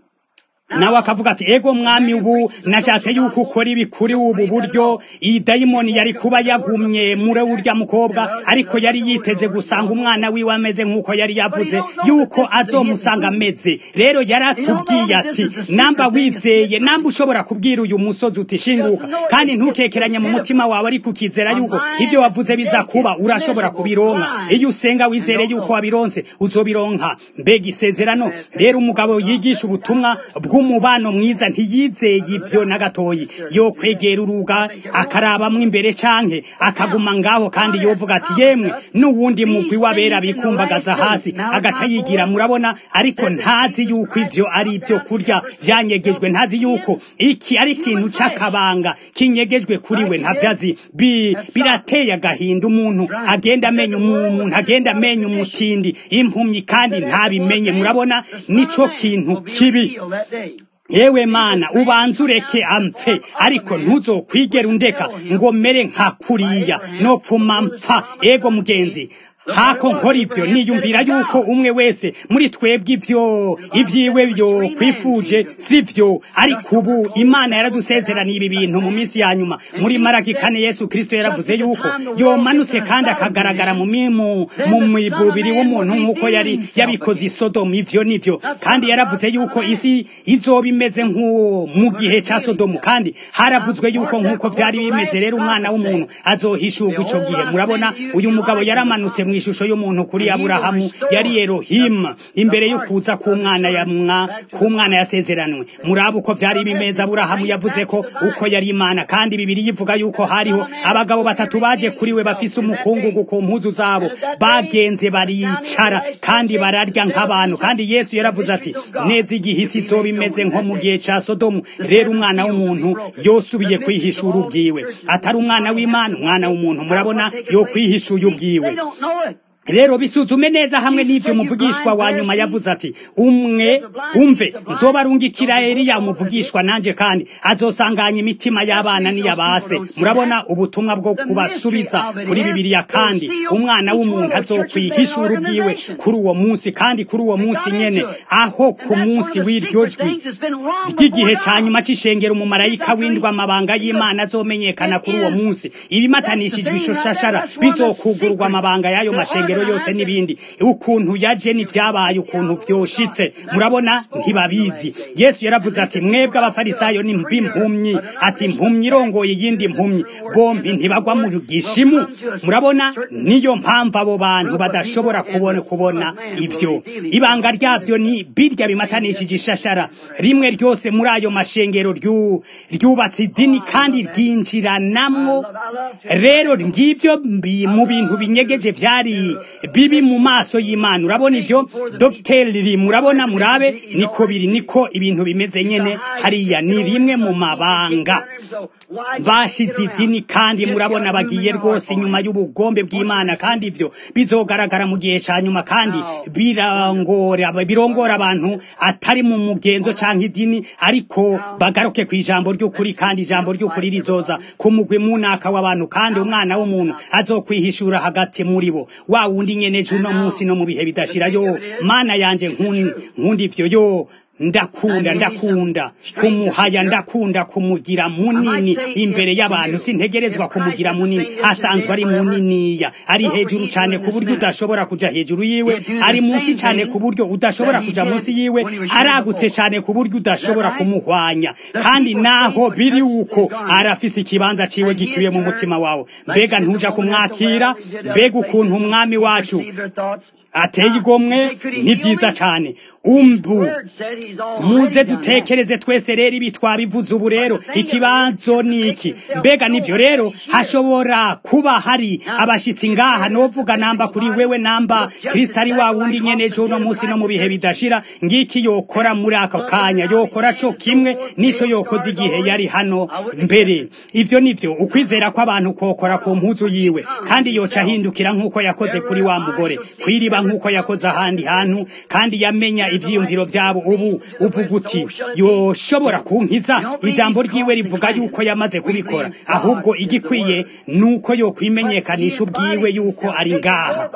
nawe akavuga ati ego mwami ubu nashatse yuko ukora ibi kuri ubu buryo iyi dayimoni yari kuba yagumye muri urya mukobwa ariko yari yiteze gusanga umwana wiwe ameze nk'uko yari yavuze yuko azomusanga ameze rero yaratubwiye ati namba wizeye namba ushobora kubwira uyu musozi uti shinguka kandi ntukekeranye mu mutima wawe ariko ukizera yuko ibyo wavuze biza kuba urashobora kubironka iyo usenga wizere yuko wabironse uzobironka mbega isezerano rero umugabo yigisha ubutumwa bw'umubano mwiza ntiyizeye ibyo na gatoyi yo kwegera uruga akarabamwo imbere canke akaguma ngaho kandi yovuga ati yemwe n'uwundi mugwi w'abera bikumbagaza hasi agaca yigira murabona ariko ntazi yuko ivyo ari ibyo kurya vyanyegejwe ntazi yuko iki ari ikintu c'akabanga kinyegejwe kuri we ntavyazi Bi- birateye agahinda umuntu agenda amenya umuntu agenda amenya umutindi impumyi kandi ntabimenye murabona nico kintu kibi yewe mana ubanza ureke ampfe ariko ntuzokwigera undeka ngo mere nka kuriya nopfuma mpfa ego mugenzi hako nkora ivyo niyumvira yuko umwe wese muri twebwe ivyo ivyiwe byo kwifuje sivyo ariko ubu imana yaradusezeraniye ibi bintu mu minsi ya nyuma muri maraki kane yesu kristo yaravuze yuko yomanutse kandi akagaragara mu mimu mu mubiri w'umuntu nk'uko yari yabikoze i sodomu ivyo nivyo kandi yaravuze yuko isi izoba imeze nk'uwo mu gihe ca sodomu kandi haravuzwe yuko nk'uko vyari bimeze rero umwana w'umuntu azohishurwa ico gihe murabona uyu mugabo yaramanutse mu ishusho y'umuntu kuri aburahamu yari erohimu imbere yo kuza k'umwana yamwa k'umwana yasezeranwe muraba uko vyari bimeze aburahamu yavuze ko uko yari imana kandi bibiri yivuga yuko hariho abagabo batatu baje kuri we bafise umukungugu ku mpuzu zabo bagenze baricara kandi bararya nk'abantu kandi yesu yaravuze ati neza igihe isi izoba imeze nko mu gihe ca sodomu rero umwana w'umuntu yosubiye kwihishura ubwiwe atari umwana w'imana umwana w'umuntu murabona yo kwihishuye ubwiwe rero bisuzume neza hamwe n'ibyo umuvugishwa wa nyuma yavuze ati umwe umve nzobarungikira Eliya umuvugishwa nanje kandi azosanganya imitima y'abana n'iyabase murabona ubutumwa bwo kubasubiza kuri bibiliya kandi umwana w'umuntu azokwihishura ubwiwe kuri uwo munsi kandi kuri uwo munsi nyene aho ku munsi w'iryo jwi ry'igihe ca nyuma c'ishengero umumarayika w'indwa amabanga y'imana azomenyekana kuri uwo munsi ibimatanishijwe ishoshashara bizokugurwa amabanga y'ayo mashengero amashengero yose n'ibindi ukuntu yaje n'ivyabaye ukuntu vyoshitse murabona ntibabizi yesu yaravuze ati mwebwe abafarisayo ni b'impumyi ati impumyi irongoye iyindi mpumyi bombi ntibagwa mu gishimu murabona niyo mpamvu abo bantu badashobora kubona kubona ivyo ibanga ryavyo ni birya bimatanishije ishashara rimwe ryose muri ayo mashengero ryu- ryubatse idini kandi ryinjiranamwo rero ngivyo bi- mu bintu binyegeje vyari bibi mu maso y'imana urabona ivyo dogiteri murabona murabe niko biri niko ibintu bimeze nyene hariya ni rimwe mu mabanga bashize idini kandi murabona bagiye rwose inyuma y'ubugombe bw'imana kandi ivyo bizogaragara mu gihe ca nyuma kandi birangora birongora abantu atari mu mugenzo canke idini ariko bagaruke ku ijambo ry'ukuri kandi ijambo ry'ukuri rizoza ku mugwi munaka w'abantu kandi umwana w'umuntu azokwihishura hagati muri bo wa wundi nyene ejo uno munsi no mu bihe bidashira yo mana yanje nkun- nkunda ivyo yo ndakunda ndakunda kumuhaya ndakunda kumugira munini imbere y'abantu sintegerezwa kumugira munini asanzwe ari muniniya ari hejuru cyane ku buryo udashobora kuja hejuru yiwe ari munsi cyane ku buryo udashobora kuja munsi yiwe aragutse cyane ku buryo udashobora kumuhwanya kandi naho biri uko arafise ikibanza ciwe gikwiye mu mutima wawe mbega ntuja kumwakira mbega ukuntu umwami wacu ateye igomwe ni vyiza cane umbu muze dutekereze twese rero ibi twabivuze ubu rero ikibazo ni iki mbega nivyo rero hashobora kuba hari abashitsi ngaha novuga namba kuri wewe namba kristo ari wa wundi nyene ejo uno munsi no mu bihe bidashira ngiki yokora muri ako kanya yokora co kimwe nico yokoze igihe yari hano mbere ivyo nivyo ukwizera kw'abantu kokora ku mpuzu yiwe kandi yoca ahindukira nk'uko yakoze kuri wa mugore kwiriba nk'uko yakoze ahandi hantu kandi yamenya ivyiyumviro vyabo ubu uvuga uti yoshobora kunkiza ijambo ryiwe rivuga yuko yamaze kubikora ahubwo igikwiye nuko yokwimenyekanisha ubwiwe yuko ari ngaha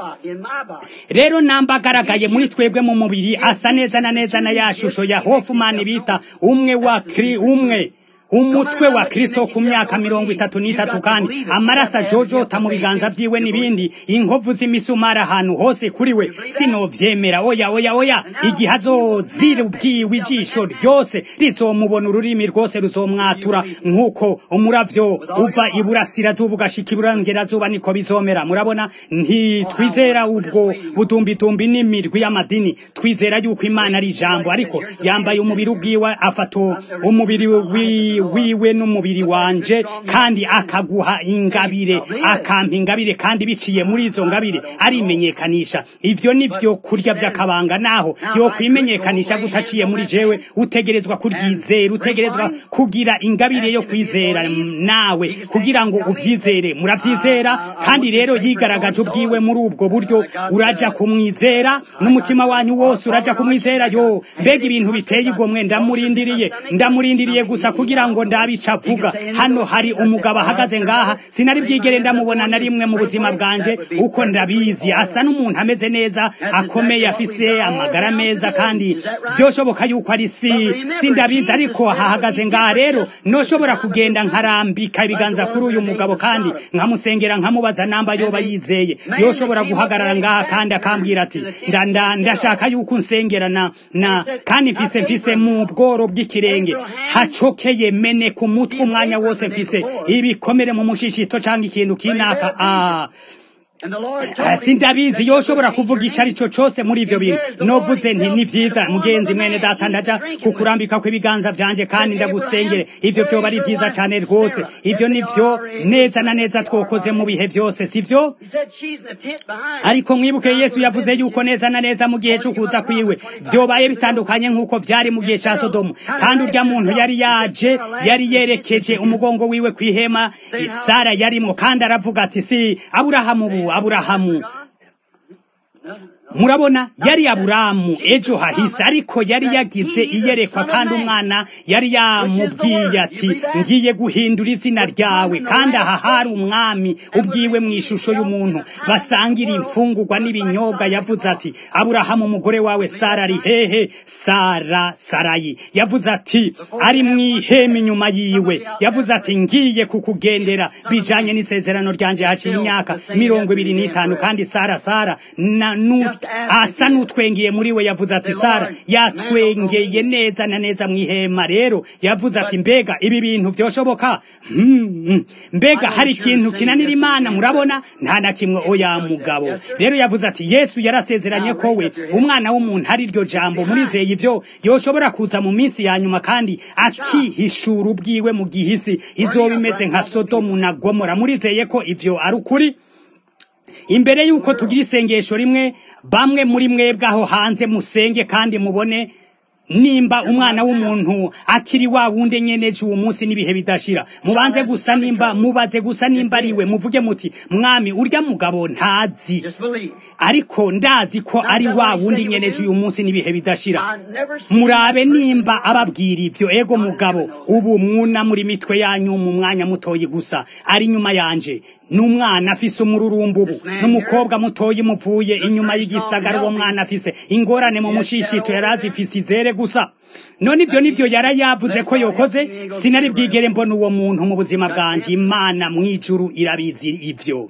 rero namba agaragaye muri twebwe mu mubiri asa neza na neza na ya shusho ya hofumani bita umwe wa kri umwe umutwe wa kristo ku myaka mirongo itatu n'itatu kandi amaraso ajojota mu biganza vyiwe n'ibindi inkovu z'imisumari ahantu hose kuri we sinovyemera oya oya oya igihe azozira ubwiwe ijisho ryose rizomubona ururimi rwose ruzomwatura nk'uko umuravyo uva iburasirazuba ugashika iburengerazuba niko bizomera murabona ntitwizera ubwo budumbitumbi n'imirwi y'amadini twizera yuko imana ari ijambo ariko yambaye umubiri ubwiwe afata umubiri wi wiwe n'umubiri wanje kandi akaguha ingabire akampa ingabire kandi biciye muri izo ngabire arimenyekanisha ivyo nivyo kurya vy'akabanga naho yo kwimenyekanisha gutaciye muri jewe utegerezwa kuryizera utegerezwa kugira ingabire yo kwizera nawe kugira ngo uvyizere muravyizera kandi rero yigaragaje ubwiwe muri ubwo buryo uraja kumwizera n'umutima wanyu wose uraja kumwizera yo mbega ibintu biteye igomwe ndamurindiriye ndamurindiriye gusa kugira ngo ndabica avuga hano hari umugabo ahagaze ngaha sinari bwigere ndamubona na rimwe mu buzima bwanje uko ndabizi asa n'umuntu ameze neza akomeye afise amagara meza kandi vyoshoboka yuko ari si sindabizi ariko hahagaze ngaha rero noshobora kugenda nkarambika ibiganza kuri uyu mugabo kandi nkamusengera nkamubaza namba yoba yizeye yoshobora guhagarara ngaha kandi akambwira ati nda- nda- ndashaka yuko unsengera na na kandi mfise mfise mu bworo bw'ikirenge hacokeye mene ku mutwe umwanya wose mfise ibikomere mu mushishito canke ikintu kinaka ah Ah, sindabizi yoshobora kuvuga ico ari cyo cose muri ivyo bintu novuze nti ni vyiza mugenzi mwene data ndaja kukurambika kw'ibiganza vyanje kandi ndagusengere ivyo vyoba ari vyiza cane rwose ivyo nivyo neza na neza twokoze mu bihe vyose sivyo ariko mwibuke yesu yavuze yuko neza na neza mu gihe c'ukuza kwiwe vyobaye bitandukanye nk'uko vyari mu gihe ca sodomu kandi urya muntu yari yaje yari yerekeje umugongo wiwe kw'ihema sara yarimwo kandi aravuga ati si aburahamu ubu aburahamu murabona yari aburamu ejo hahise ariko yari yagize iyerekwa kandi umwana yari yamubwiye ati ngiye guhindura izina ryawe kandi aha hari umwami ubwiwe mu ishusho y'umuntu basangira imfungurwa n'ibinyobwa yavuze ati aburahamu umugore wawe sara ari hehe sara sarayi yavuze ati ari mu ihema inyuma yiwe yavuze ati ngiye kukugendera bijanye n'isezerano ryanje haciye imyaka mirongo ibiri n'itanu kandi sara sara na, nu, asa n'utwengiye muri we yavuze ati sara yatwengeye neza na neza mu ihema rero yavuze ati mbega ibi bintu vyoshoboka hmm. mbega hari ikintu kinanira imana murabona nta na kimwe oya mugabo rero yavuze ati yesu yarasezeranye ko we umwana w'umuntu ari ryo jambo murizeye ivyo yoshobora kuza mu minsi ya nyuma kandi akihishura ubwiwe mu gihisi izoba imeze nka sodomu na gomora murizeye ko ivyo ari ukuri imbere y'uko tugira isengesho rimwe bamwe muri mwebwe aho hanze musenge kandi mubone nimba umwana w'umuntu akiri wa wundi nyeneje uwo munsi n'ibihe bidashira mubanze gusa nimba mubaze gusa nimba ari we muvuge muti mwami urya mugabo ntazi Just believe. ariko ndazi ko ari wa wundi nyeneje uyu munsi n'ibihe bidashira I never seen murabe nimba ababwira ivyo ego mugabo ubu mwuna muri mitwe yanyu mu mwanya mutoyi gusa ari inyuma yanje n'umwana afise umururumbu ubu n'umukobwa mutoyi muvuye inyuma y'igisagara uwo mwana afise ingorane mu mushishito yari azifise izere gusa none ivyo nivyo yari yavuze ko yokoze sinari bwigere mbona uwo muntu mu buzima bwanje imana mw'ijuru irabizi ivyo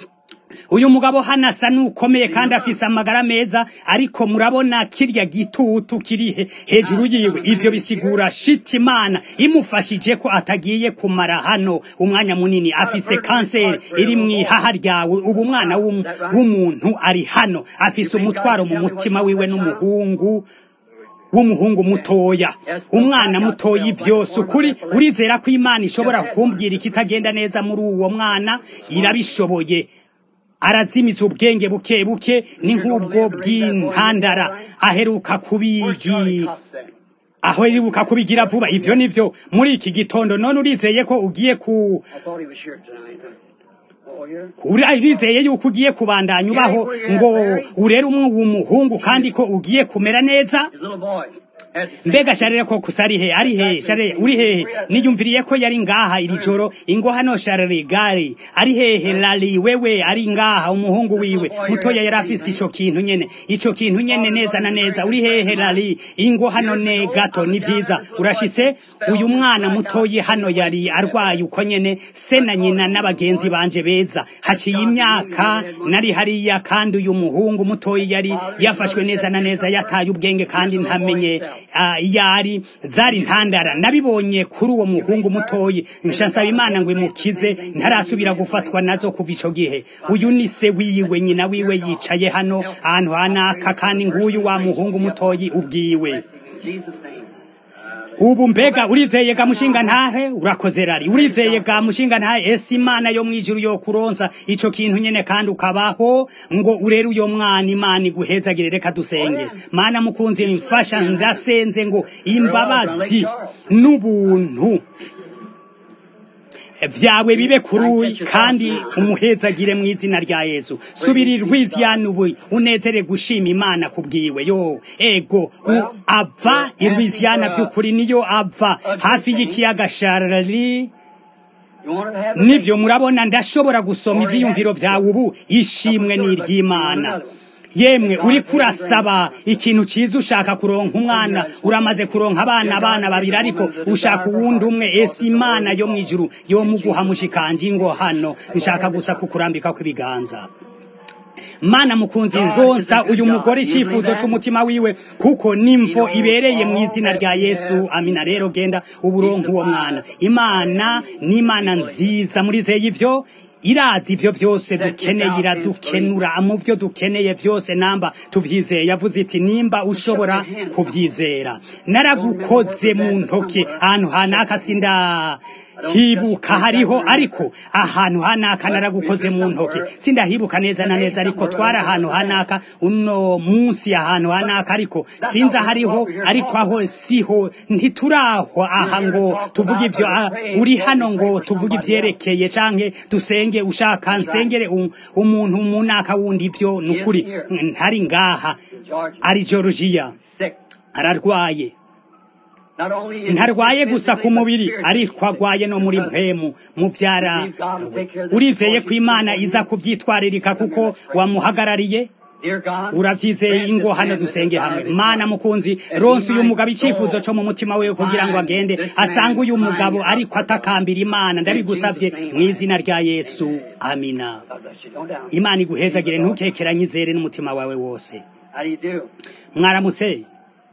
uyu mugabo hano asa n'ukomeye kandi afise amagara meza ariko murabona kirya gitutu kiri he- hejuru yiwe ivyo bisigura shiti imana imufashije ko atagiye kumara hano umwanya munini afise kanseri iri mu ihaha ryawe ubu umwana w'um- w'umuntu ari hano afise umutwaro mu mutima wiwe n'umuhungu w'umuhungu mutoya umwana mutoya ivyose ukuri urizera ko imana ishobora kumbwira ikitagenda neza muri uwo mwana irabishoboye arazimiza ubwenge buke buke ni nk'ubwo bw'intandara aheruka kubigi aho aheruka kubigira vuba ivyo nivyo muri iki gitondo none urizeye ko ugiye ku I thought he was here tonight. Oh, here? urizeye yuko ugiye kubandanya ubaho ngo urere umwe umuhungu kandi ko ugiye kumera neza His little boy. Has the same- mbega sharire ko kusa ari he ari he sharire uri hehe niyumviriye ko yari ngaha iri joro ingo hano sharire gari ari hehe lali wewe ari ngaha umuhungu wiwe mutoya yari afise ico kintu nyene ico kintu nyene neza na neza uri hehe lali ingo hano ne gato ni vyiza urashitse uyu mwana mutoyi hano yari arwaye uko nyene se na nyina n'abagenzi banje beza haciye imyaka nari hariya kandi uyu muhungu mutoyi yari yafashwe neza na neza yataye ubwenge kandi ntamenye ah, yari zari ntandara nabibonye kuri uwo muhungu mutoyi nsha nsaba imana ngo imukize ntarasubira gufatwa nazo kuva ico gihe uyu ni se wiwe nyina wiwe yicaye hano ahantu hanaka kandi nguyu wa muhungu mutoyi ubwiwe In Jesus' name. ubu mbega urizeye ga mushinga ntahe urakoze rari urizeye ga mushinga ntahe ese imana yo mwijuru yo kuronsa ico kintu nyene kandi ukabaho ngo urere uyo mwana imana iguhezagire reka dusenge mana mukunzi mfasha ndasenze ngo imbabazi n'ubuntu vyawe bibe kuri kandi umuhezagire mu izina rya yesu subirirwa ivyanu unezere gushima imana kubwiwe yo ego u- ava irwiziyana vy'ukuri niyo ava hafi y'ikiyaga sharari You want to have a nivyo murabona ndashobora gusoma ivyiyumviro vyawe ubu ishimwe n'iry'imana yemwe uriko urasaba ikintu ciza ushaka kuronka umwana uramaze kuronka abana abana babiri ariko ushaka uwundi umwe ese imana yo mwijuru yomuguha mushikanje ngo hano nshaka gusa kukurambika kw'ibiganza mana mukunzi ngonsa uyu mugore icyifuzo c'umutima wiwe kuko nimvo ibereye mu izina rya yesu amina rero genda uburonka uwo mwana imana ni imana nziza murizeye ivyo irazi ivyo vyose dukeneye iradukenura mu vyo dukeneye vyose namba tuvyizeye yavuze iti nimba ushobora kuvyizera naragukoze mu ntoke ahantu hanaka sinda hibuka hariho ariko ahantu hanaka naragukoze mu ntoke sindahibuka neza na neza ariko twari ahantu hanaka uno munsi ahantu hanaka ariko sinza hariho ariko aho siho ntituraho aha ngo tuvuge ibyo ah, uri hano ngo tuvuge ibyerekeye canke dusenge ushaka nsengere um- umuntu mu naka wundi ibyo ni ukuri ntari ngaha George, ari georgiya sick. ararwaye Not only is he ntarwaye sick gusa ku physically, but mubiri spiritually. ariko agwaye no muri mpemu muvyara urizeye ko imana iza kuvyitwaririka kuko wamuhagarariye Dear God, uravyizeye grant ingo this hano man the dusenge hamwe desire of his mana heart. mukunzi ronse uyu mugabo icifuzo co mu mutima wiwe kugira ngo agende asange uyu mugabo ariko atakambira imana ndabigusavye mu izina rya yesu amina God bless you. Don't doubt. imana iguhezagire ntukekeranye izere n'umutima wawe wose How do you do? mwaramutse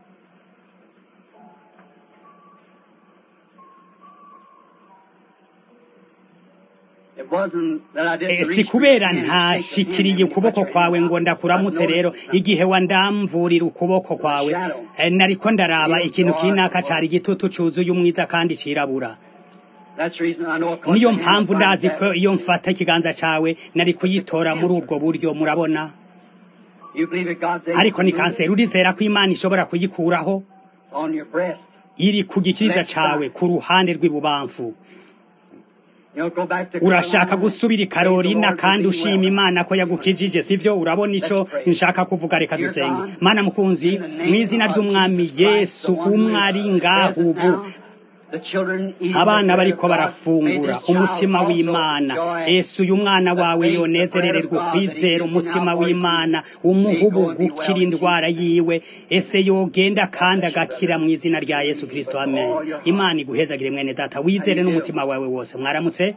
It wasn't that I Eh, didn't si reach for kubera your hand and ntashikiriye shake the hand and ukuboko touch your kwawe hand. ngo ndakuramutse rero igihe wandamvurira ukuboko kwawe eh, nariko ndaraba ikintu kinaka cari igitutu cuzuye umwiza kandi cirabura That's the reason I know it niyo mpamvu ndazi ko iyo mfata ikiganza cawe nari kuyitora muri ubwo buryo murabona You believe that God's able ariko to ni move kanseri urizera ko imana ishobora kuyikuraho on your breast. iri ku gikiriza cawe ku ruhande rw'ibubamfu You know, go back to urashaka Carolina. gusubira i karolina Praise the kandi Lord to be ushima well. imana ko yagukijije sivyo urabona ico nshaka kuvuga reka dusenge mana mukunzi mu izina ry'umwami yesu umwe ari ngaho ubu The children eat abana the bread bariko of God. barafungura May this child umutima also w'imana enjoy yesu uyu mwana wawe the faith, the yonezerererwa bread of God kwizera that he umutima gives now for w'imana his umuha May go and be ubugukira well in indwara yiwe ese yogenda kandi agakira mu izina rya yesu kristo amen imana iguhezagire mwene data wizere n'umutima wawe wose mwaramutse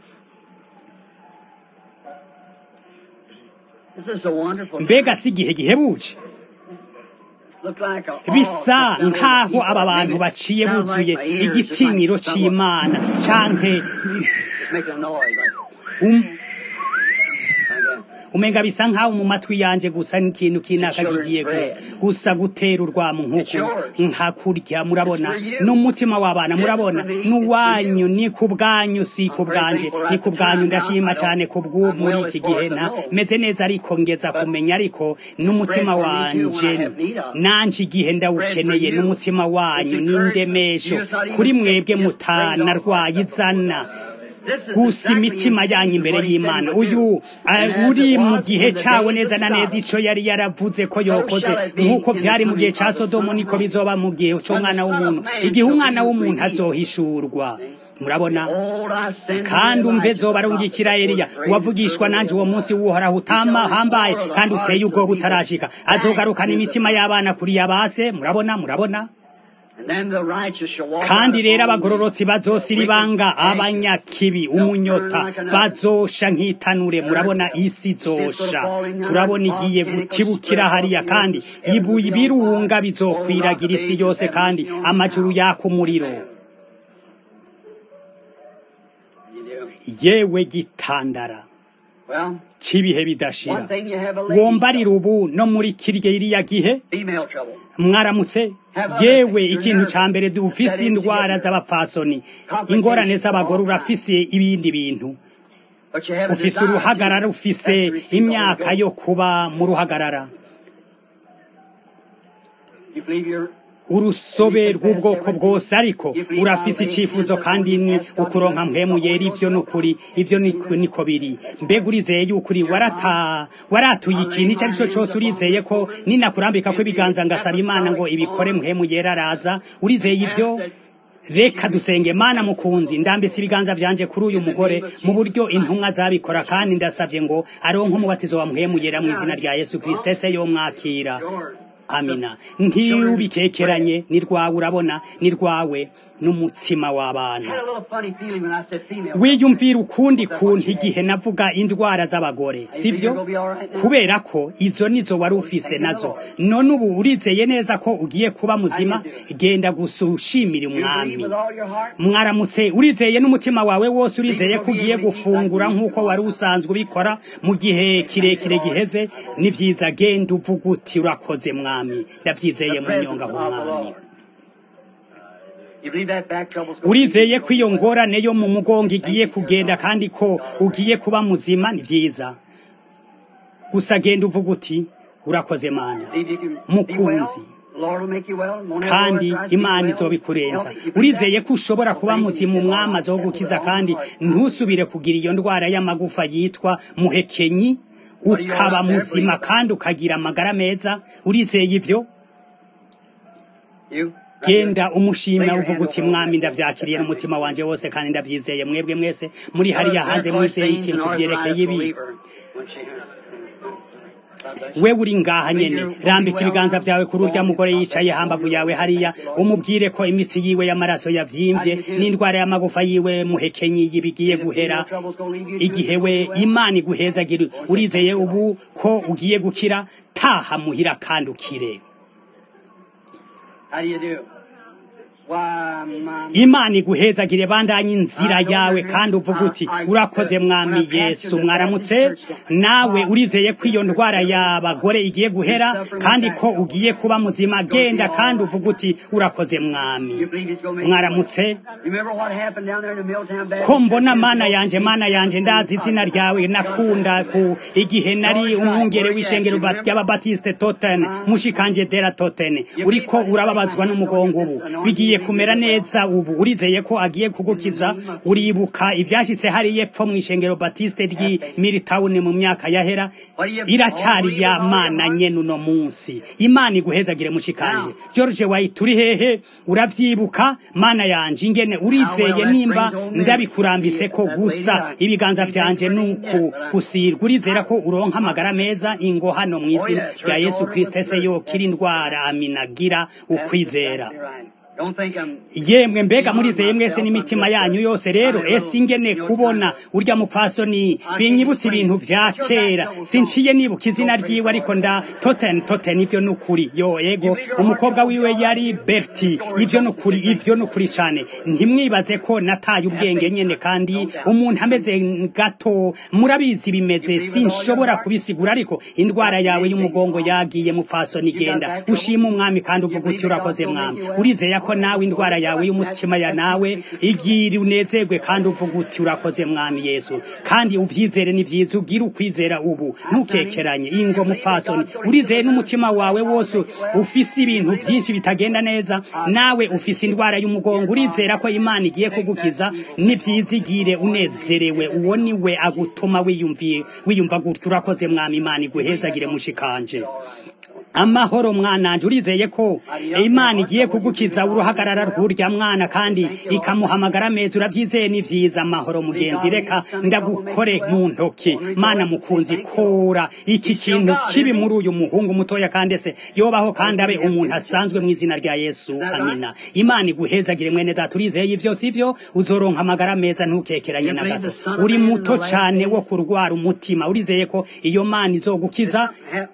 This is a wonderful mbega si igihe gihebuje Look like a- bisa oh, nk'aho aba bantu baciye Sounds buzuye like my ears, igitinyiro just like c'imana canke It's making a noise. Like, um, like that. umenga bisa nk'aho mu matwi yanje gusa n'ikintu kinaka kigiye gu- gusa gutera urwamo nk'uku nka kurya murabona n'umutima w'abana murabona n'uwanyu ni ku bwanyu si ku bwanje ni ku bwanyu ndashima cyane ku bw'ubu muri iki gihe nta meze neza ariko ngeza kumenya ariko n'umutima wanje nanje igihe ndawukeneye n'umutima wanyu n'indemesho kuri mwebwe mutanarwaye izana This is gusa exactly imitima yanyu imbere what he said y'imana would do. uyu And uh, as uri it mu was gihe in the cawo days neza of na neza Sodom, ico yari yaravuze ko so yokoze shall it be nk'uko in the vyari mu gihe coming ca of the sodomu Son of niko Man. bizoba mu gihe c'umwana w'umuntu igihe umwana w'umuntu azohishurwa murabona Behold, I send kandi you umve Elijah, zoba the arungikira prophet, eliya before the wavugishwa great nanje uwo day. munsi w'uhoraho utama hambaye kandi uteye ubwoba utarashika azogarukana imitima y'abana kuri yabase murabona murabona And then the righteous shall walk kandi out rero upon abagororotsi bazosira ibanga abanyakibi umunyota bazosha nk'itanure murabona isi izosha turabona igiye gutibukira hariya kandi ibuye ibirunga bizokwiragira isi yose kandi amajuru yaka umuriro You do. yewe gitandara Well, c'ibihe bidashira one thing you have a lady wombarira ubu no muri kirya iriya gihe female trouble. mwaramutse yewe ikintu ca mbere dufise indwara z'abapfasoni ingorane z'abagore urafise ibindi bintu But you have a ufise desire uruhagarara to- ufise that's to receive the imyaka Holy yo Ghost. kuba mu ruhagarara You believe you're urusobe rw'ubwoko bwose ariko urafise icifuzo kandi ni ukuronka mpemu yera ivyo nukuri ivyo ni- niko biri mbega urizeye y'ukuri warata waratuye ikintu icyo ari cyo cyose urizeye ko ninakurambika ko ibiganza ngasaba imana ngo ibikore mpemu yera araza urizeye ivyo reka dusenge mana mukunzi ndambitse ibiganza vyanje kuri uyu mugore mu buryo intumwa zabikora kandi ndasavye ngo aronke umubatizo wa mpemu yera mu izina rya yesu kristo ese yomwakira yours. amina ntiyubikekeranye ni rwawe urabona ni rwawe n'umutsima w'abana had a little funny feeling when I said female. wiyumvira ukundi kuntu igihe navuga indwara z'abagore sibyo kubera ko izo nizo wari ufise nazo none ubu urizeye neza ko ugiye kuba muzima genda gusa ushimira You believe umwami with all your heart? mwaramutse urizeye n'umutima wawe wose urizeye ko ugiye gufungura nk'uko wari usanzwe ubikora mu gihe kirekire giheze ni vyiza genda uvuga uti urakoze mwami ndavyizeye The mu presence nyonga of the h'umwami Lord. You believe that back trouble's going urizeye ko iyo ngorane yo mu mugongo igiye kugenda kandi ko ugiye kuba muzima ni byiza gusa genda uvuga uti urakoze mana Believe you can be mukunzi well. Lord will make you well. Won't have kandi no arthritis, be imana well, izobikurenza healthy. You believe urizeye that? ko ushobora kuba Thank you. muzima umwami azogukiza kandi ntusubire kugira iyo ndwara y'amagufa yitwa muhekenyi ukaba muzima kandi ukagira amagara meza urizeye ivyo You? genda umushimira uvuga uti mwami ndavyakiriye n'umutima wanje wose kandi ndavyizeye mwebwe mwese muri hariya hanze mwizeye ikintu kuvyerekeye ibi we uri ngaha nyene rambika ibiganza vyawe kuri urya mugore yicaye hambavu yawe hariya umubwire ko imitsi yiwe y'amaraso yavyimvye n'indwara y'amagufa yiwe muhekenyi yibigiye guhera igihe we imana iguhezagira urizeye ubu ko ugiye gukira taha muhira kandi ukire How do you do? Why, my... imana iguhezagire bandanye inzira yawe kandi uvuga uti urakoze mwami yesu mwaramutse nawe urizeye ko iyo ndwara y'abagore igiye guhera kandi ko ugiye kuba muzima genda kandi uvuga uti urakoze mwami You believe he's gonna make you mwaramutse well? Remember what happened down there in the Milltown Baptist ko mbona Church? mana yanje mana yanje ndazi izina ryawe nakunda ku igihe nari umwungere w'ishengero ba- ry'ababatiste toten mushikanje dera toten uriko urababazwa n'umugongo ubu bigiye kumera neza ubu urizeye ko agiye kugukiza uribuka ivyashitse hari yepfo mu ishengero batiste ry'i Milltown mu myaka yahera iracyari ya mana nyene uno munsi imana iguhezagire mushikanje George White uri hehe uravyibuka mana yanje ingene urizeye nimba ndabikurambitse ko gusa ibiganza vyanje nuku gusirwa urizera ko uronka amagara meza ingo hano mu izina rya Yesu Kristo ese yokira indwara aminagira ukwizera Exactly right. Don't think I'm... yemwe mbega murizeye mwese n'imitima yanyu yose rero ese ingene kubona urya mupfasoni binyibutsa ibintu vya kera sinciye nibuka izina ryiwe ariko nda toten toten ivyo nukuri yo ego umukobwa wiwe yari berti ivyo nukuri ivyo nukuri cane ntimwibaze ko nataye ubwenge nyene kandi umuntu ameze gato murabizi bimeze sinshobora kubisigura ariko indwara yawe y'umugongo yagiye mupfasoni genda ushima umwami kandi uvuga uti urakoze mwami urizeye ko nawe indwara yawe y'umutima ya nawe igira unezerwe kandi uvuga uti urakoze mwami yesu kandi uvyizere ni vyiza ugira ukwizera ubu ntukekeranye ingo mupfasoni urizeye n'umutima wawe wose ufise ibintu vyinshi bitagenda neza nawe ufise indwara y'umugongo urizera ko imana igiye kugukiza ni vyiza igire unezerewe uwo ni we agutuma wiyumviye wiyumva gutyo urakoze mwami imana iguhezagire mushikanje amahoro mwananje urizeye ko imana igiye kugukiza uruhagarara rw'urya mwana kandi ikamuhamagara meza uravyizeye ni vyiza amahoro mugenzi reka ndagukore mu ntoki mana mukunzi kora iki kintu kibi muri uyu muhungu mutoya kandi ese yobaho kandi abe umuntu asanzwe mu izina rya yesu amina imana iguhezagire mwene data urizeye ivyo sivyo uzoronka amagara meza ntukekeranye na gato uri muto cane wo kurwara umutima urizeye ko iyo mana izogukiza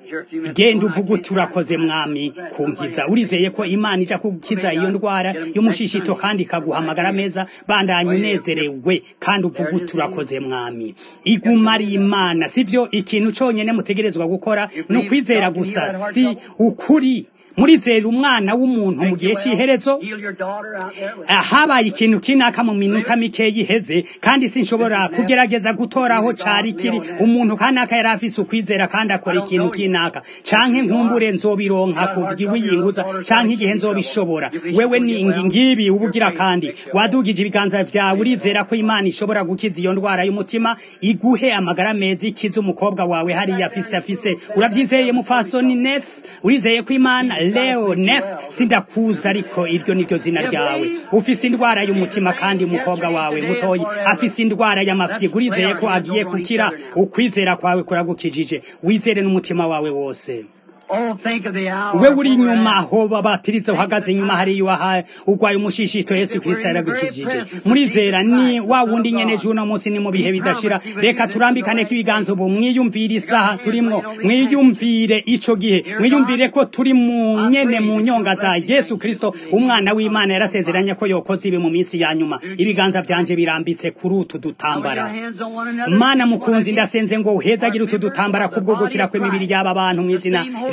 genda uvuga uti urakoze mwami kunkiza urizeye ko imana ija kugukiza iyo ndwara y'umushishito kandi ikaguha amagara meza bandanye unezerewe kandi uvuga uti urakoze mwami iguma ari imana sivyo ikintu conyene mutegerezwa gukora ni ukwizera gusa si ukuri murizera umwana w'umuntu mu gihe cy'iherezo Heal your daughter out there with Ah, habaye ikintu kinaka mu minota mike yiheze kandi sinshobora kugerageza gutora aho cari kiri umuntu kanaka yari afise ukwizera kandi akora ikintu kinaka canke nkumbure nzobironka kuvuga wiyinguza canke igihe nzobishobora wewe ni ngi- ngibi ubugira kandi wadugije ibiganza vyawe urizera ko imana ishobora gukiza iyo ndwara y'umutima iguhe amagara meza ikiza umukobwa wawe hariya afise afise uravyizeye mufasoni nef urizeye ko imana leo nef sindakuza ariko iryo niryo zina ryawe ufise indwara y'umutima kandi umukobwa wawe mutoyi afise indwara y'amafyigo urizeye ko agiye gukira ukwizera kwawe kuragukijije wizere n'umutima wawe wose Oh, think of the hour. we uri inyuma aho babatiriza uhagaze inyuma hariya waha urwaye umushishito yesu kristo yaragukijije murizera ni wa wundi nyene uno munsi ni mu bihe bidashira reka turambikane ko ibiganza ubu mwiyumvire isaha turimwo mwiyumvire ico gihe mwiyumvire ko turi mu nyene mu nyonga za yesu kristo umwana w'imana yarasezeranye ko yokoze ibi mu minsi ya nyuma ibiganza vyanje birambitse kuri utu Lay your dutambara hands on one another. mana mukunzi ndasenze ngo uhezagire utu dutambara kubwo gukira kw'imibiri y'aba bantu mu izina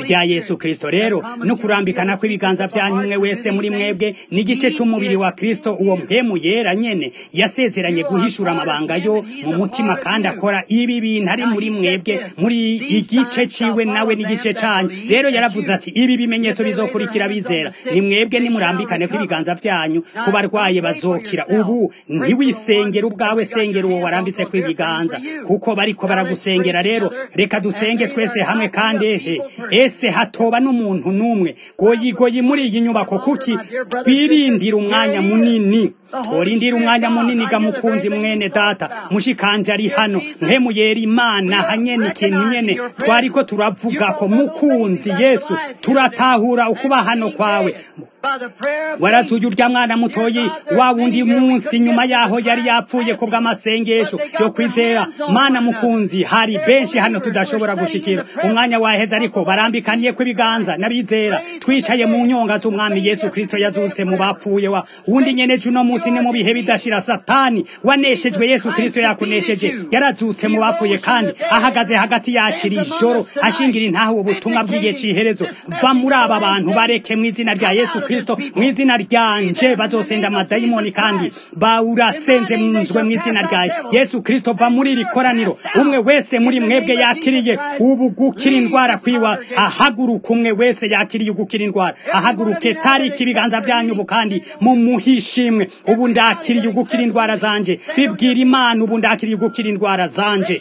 rya yesu kristo rero no kurambikana kw'ibiganza vyanyu umwe wese muri mwebwe n'igice c'umubiri wa kristo uwo mpemu yera nyene yasezeranye guhishura amabanga yo mu mutima kandi akora ibi bintu ari muri mwebwe muri igice ciwe nawe n'igice canyu rero yaravuze ati ibi bimenyetso bizokurikira bizera ni mwebwe nimurambikane kw'ibiganza vyanyu ku barwaye bazokira ubu ntiwisengera ubwawe sengera uwo warambitse kw'ibiganza kuko bariko baragusengera rero reka dusenge twese hamwe kandi ehe ese hatoba n'umuntu n'umwe goyigoyi muri iyi nyubako kuki twirindira umwanya munini tworindira umwanya munini ga mukunzi mwene data mushikanje ari hano mpemuyera imana hanyene ikintu nyene twariko turavuga ko mukunzi yesu turatahura ukuba hano kwawe warazuye urya mwana mutoyi wa wundi munsi nyuma yaho yari yapfuye ku bw'amasengesho yo kwizera mana mukunzi hari benshi hano tudashobora gushikira umwanya waheze ariko barambikaniye kw'ibiganza n'abizera twicaye mu nyonga z'umwami yesu kristo yazutse mu bapfuye wa wundi nyene uno munsi ni mu bihe bidashira satani waneshejwe yesu kristo yakunesheje yarazutse mu bapfuye kandi ahagaze hagati yakira ijoro ashingira intaho ubutumwa bw'igihe c'iherezo va muri aba bantu bareke mu izina rya yesu kristo mu izina ryanje bazosenda amadayimoni kandi bawurasenze munzwe mu izina rya yesu kristo va muri iri koraniro umwe wese muri mwebwe yakiriye ubu gukira indwara kwiwa ahaguruka umwe wese yakiriye ugukira indwara ahaguruke tariki ibiganza vyanyu ubu kandi mumuhishimwe ubu ndakiriye ugukira indwara zanje bibwira imana ubu ndakiriye ugukira indwara zanje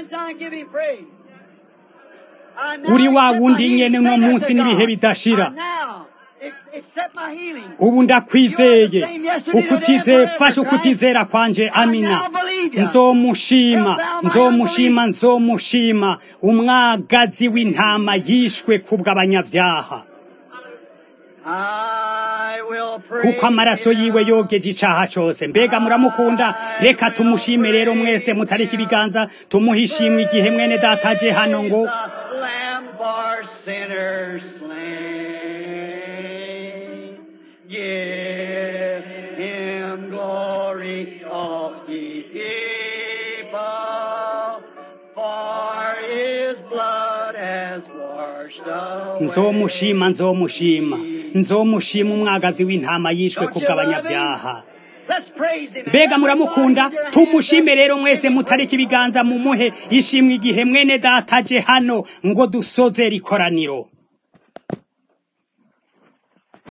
uri wa wundi nyene uno munsi n'ibihe bidashira ubu ndakwizeye ukutizeye fasha ukutizera kwanje amina nzomushima nzomushima nzomushima umwagazi w'intama yishwe kubw'abanyavyaha kuko amaraso yiwe yogeje icaha cose mbega muramukunda reka tumushime rero mwese mutarika ibiganza tumuhishimwe igihe mwene dataje hano ngo Give him glory, all ye people, for his blood has washed away. nzomushima nzomushima nzomushima umwagazi w'intama yishwe kubw'abanyavyaha Let's praise him. mbega muramukunda tumushime rero mwese mutarika ibiganza mumuhe ishimwe igihe mwene dataje hano ngo dusoze rikoraniro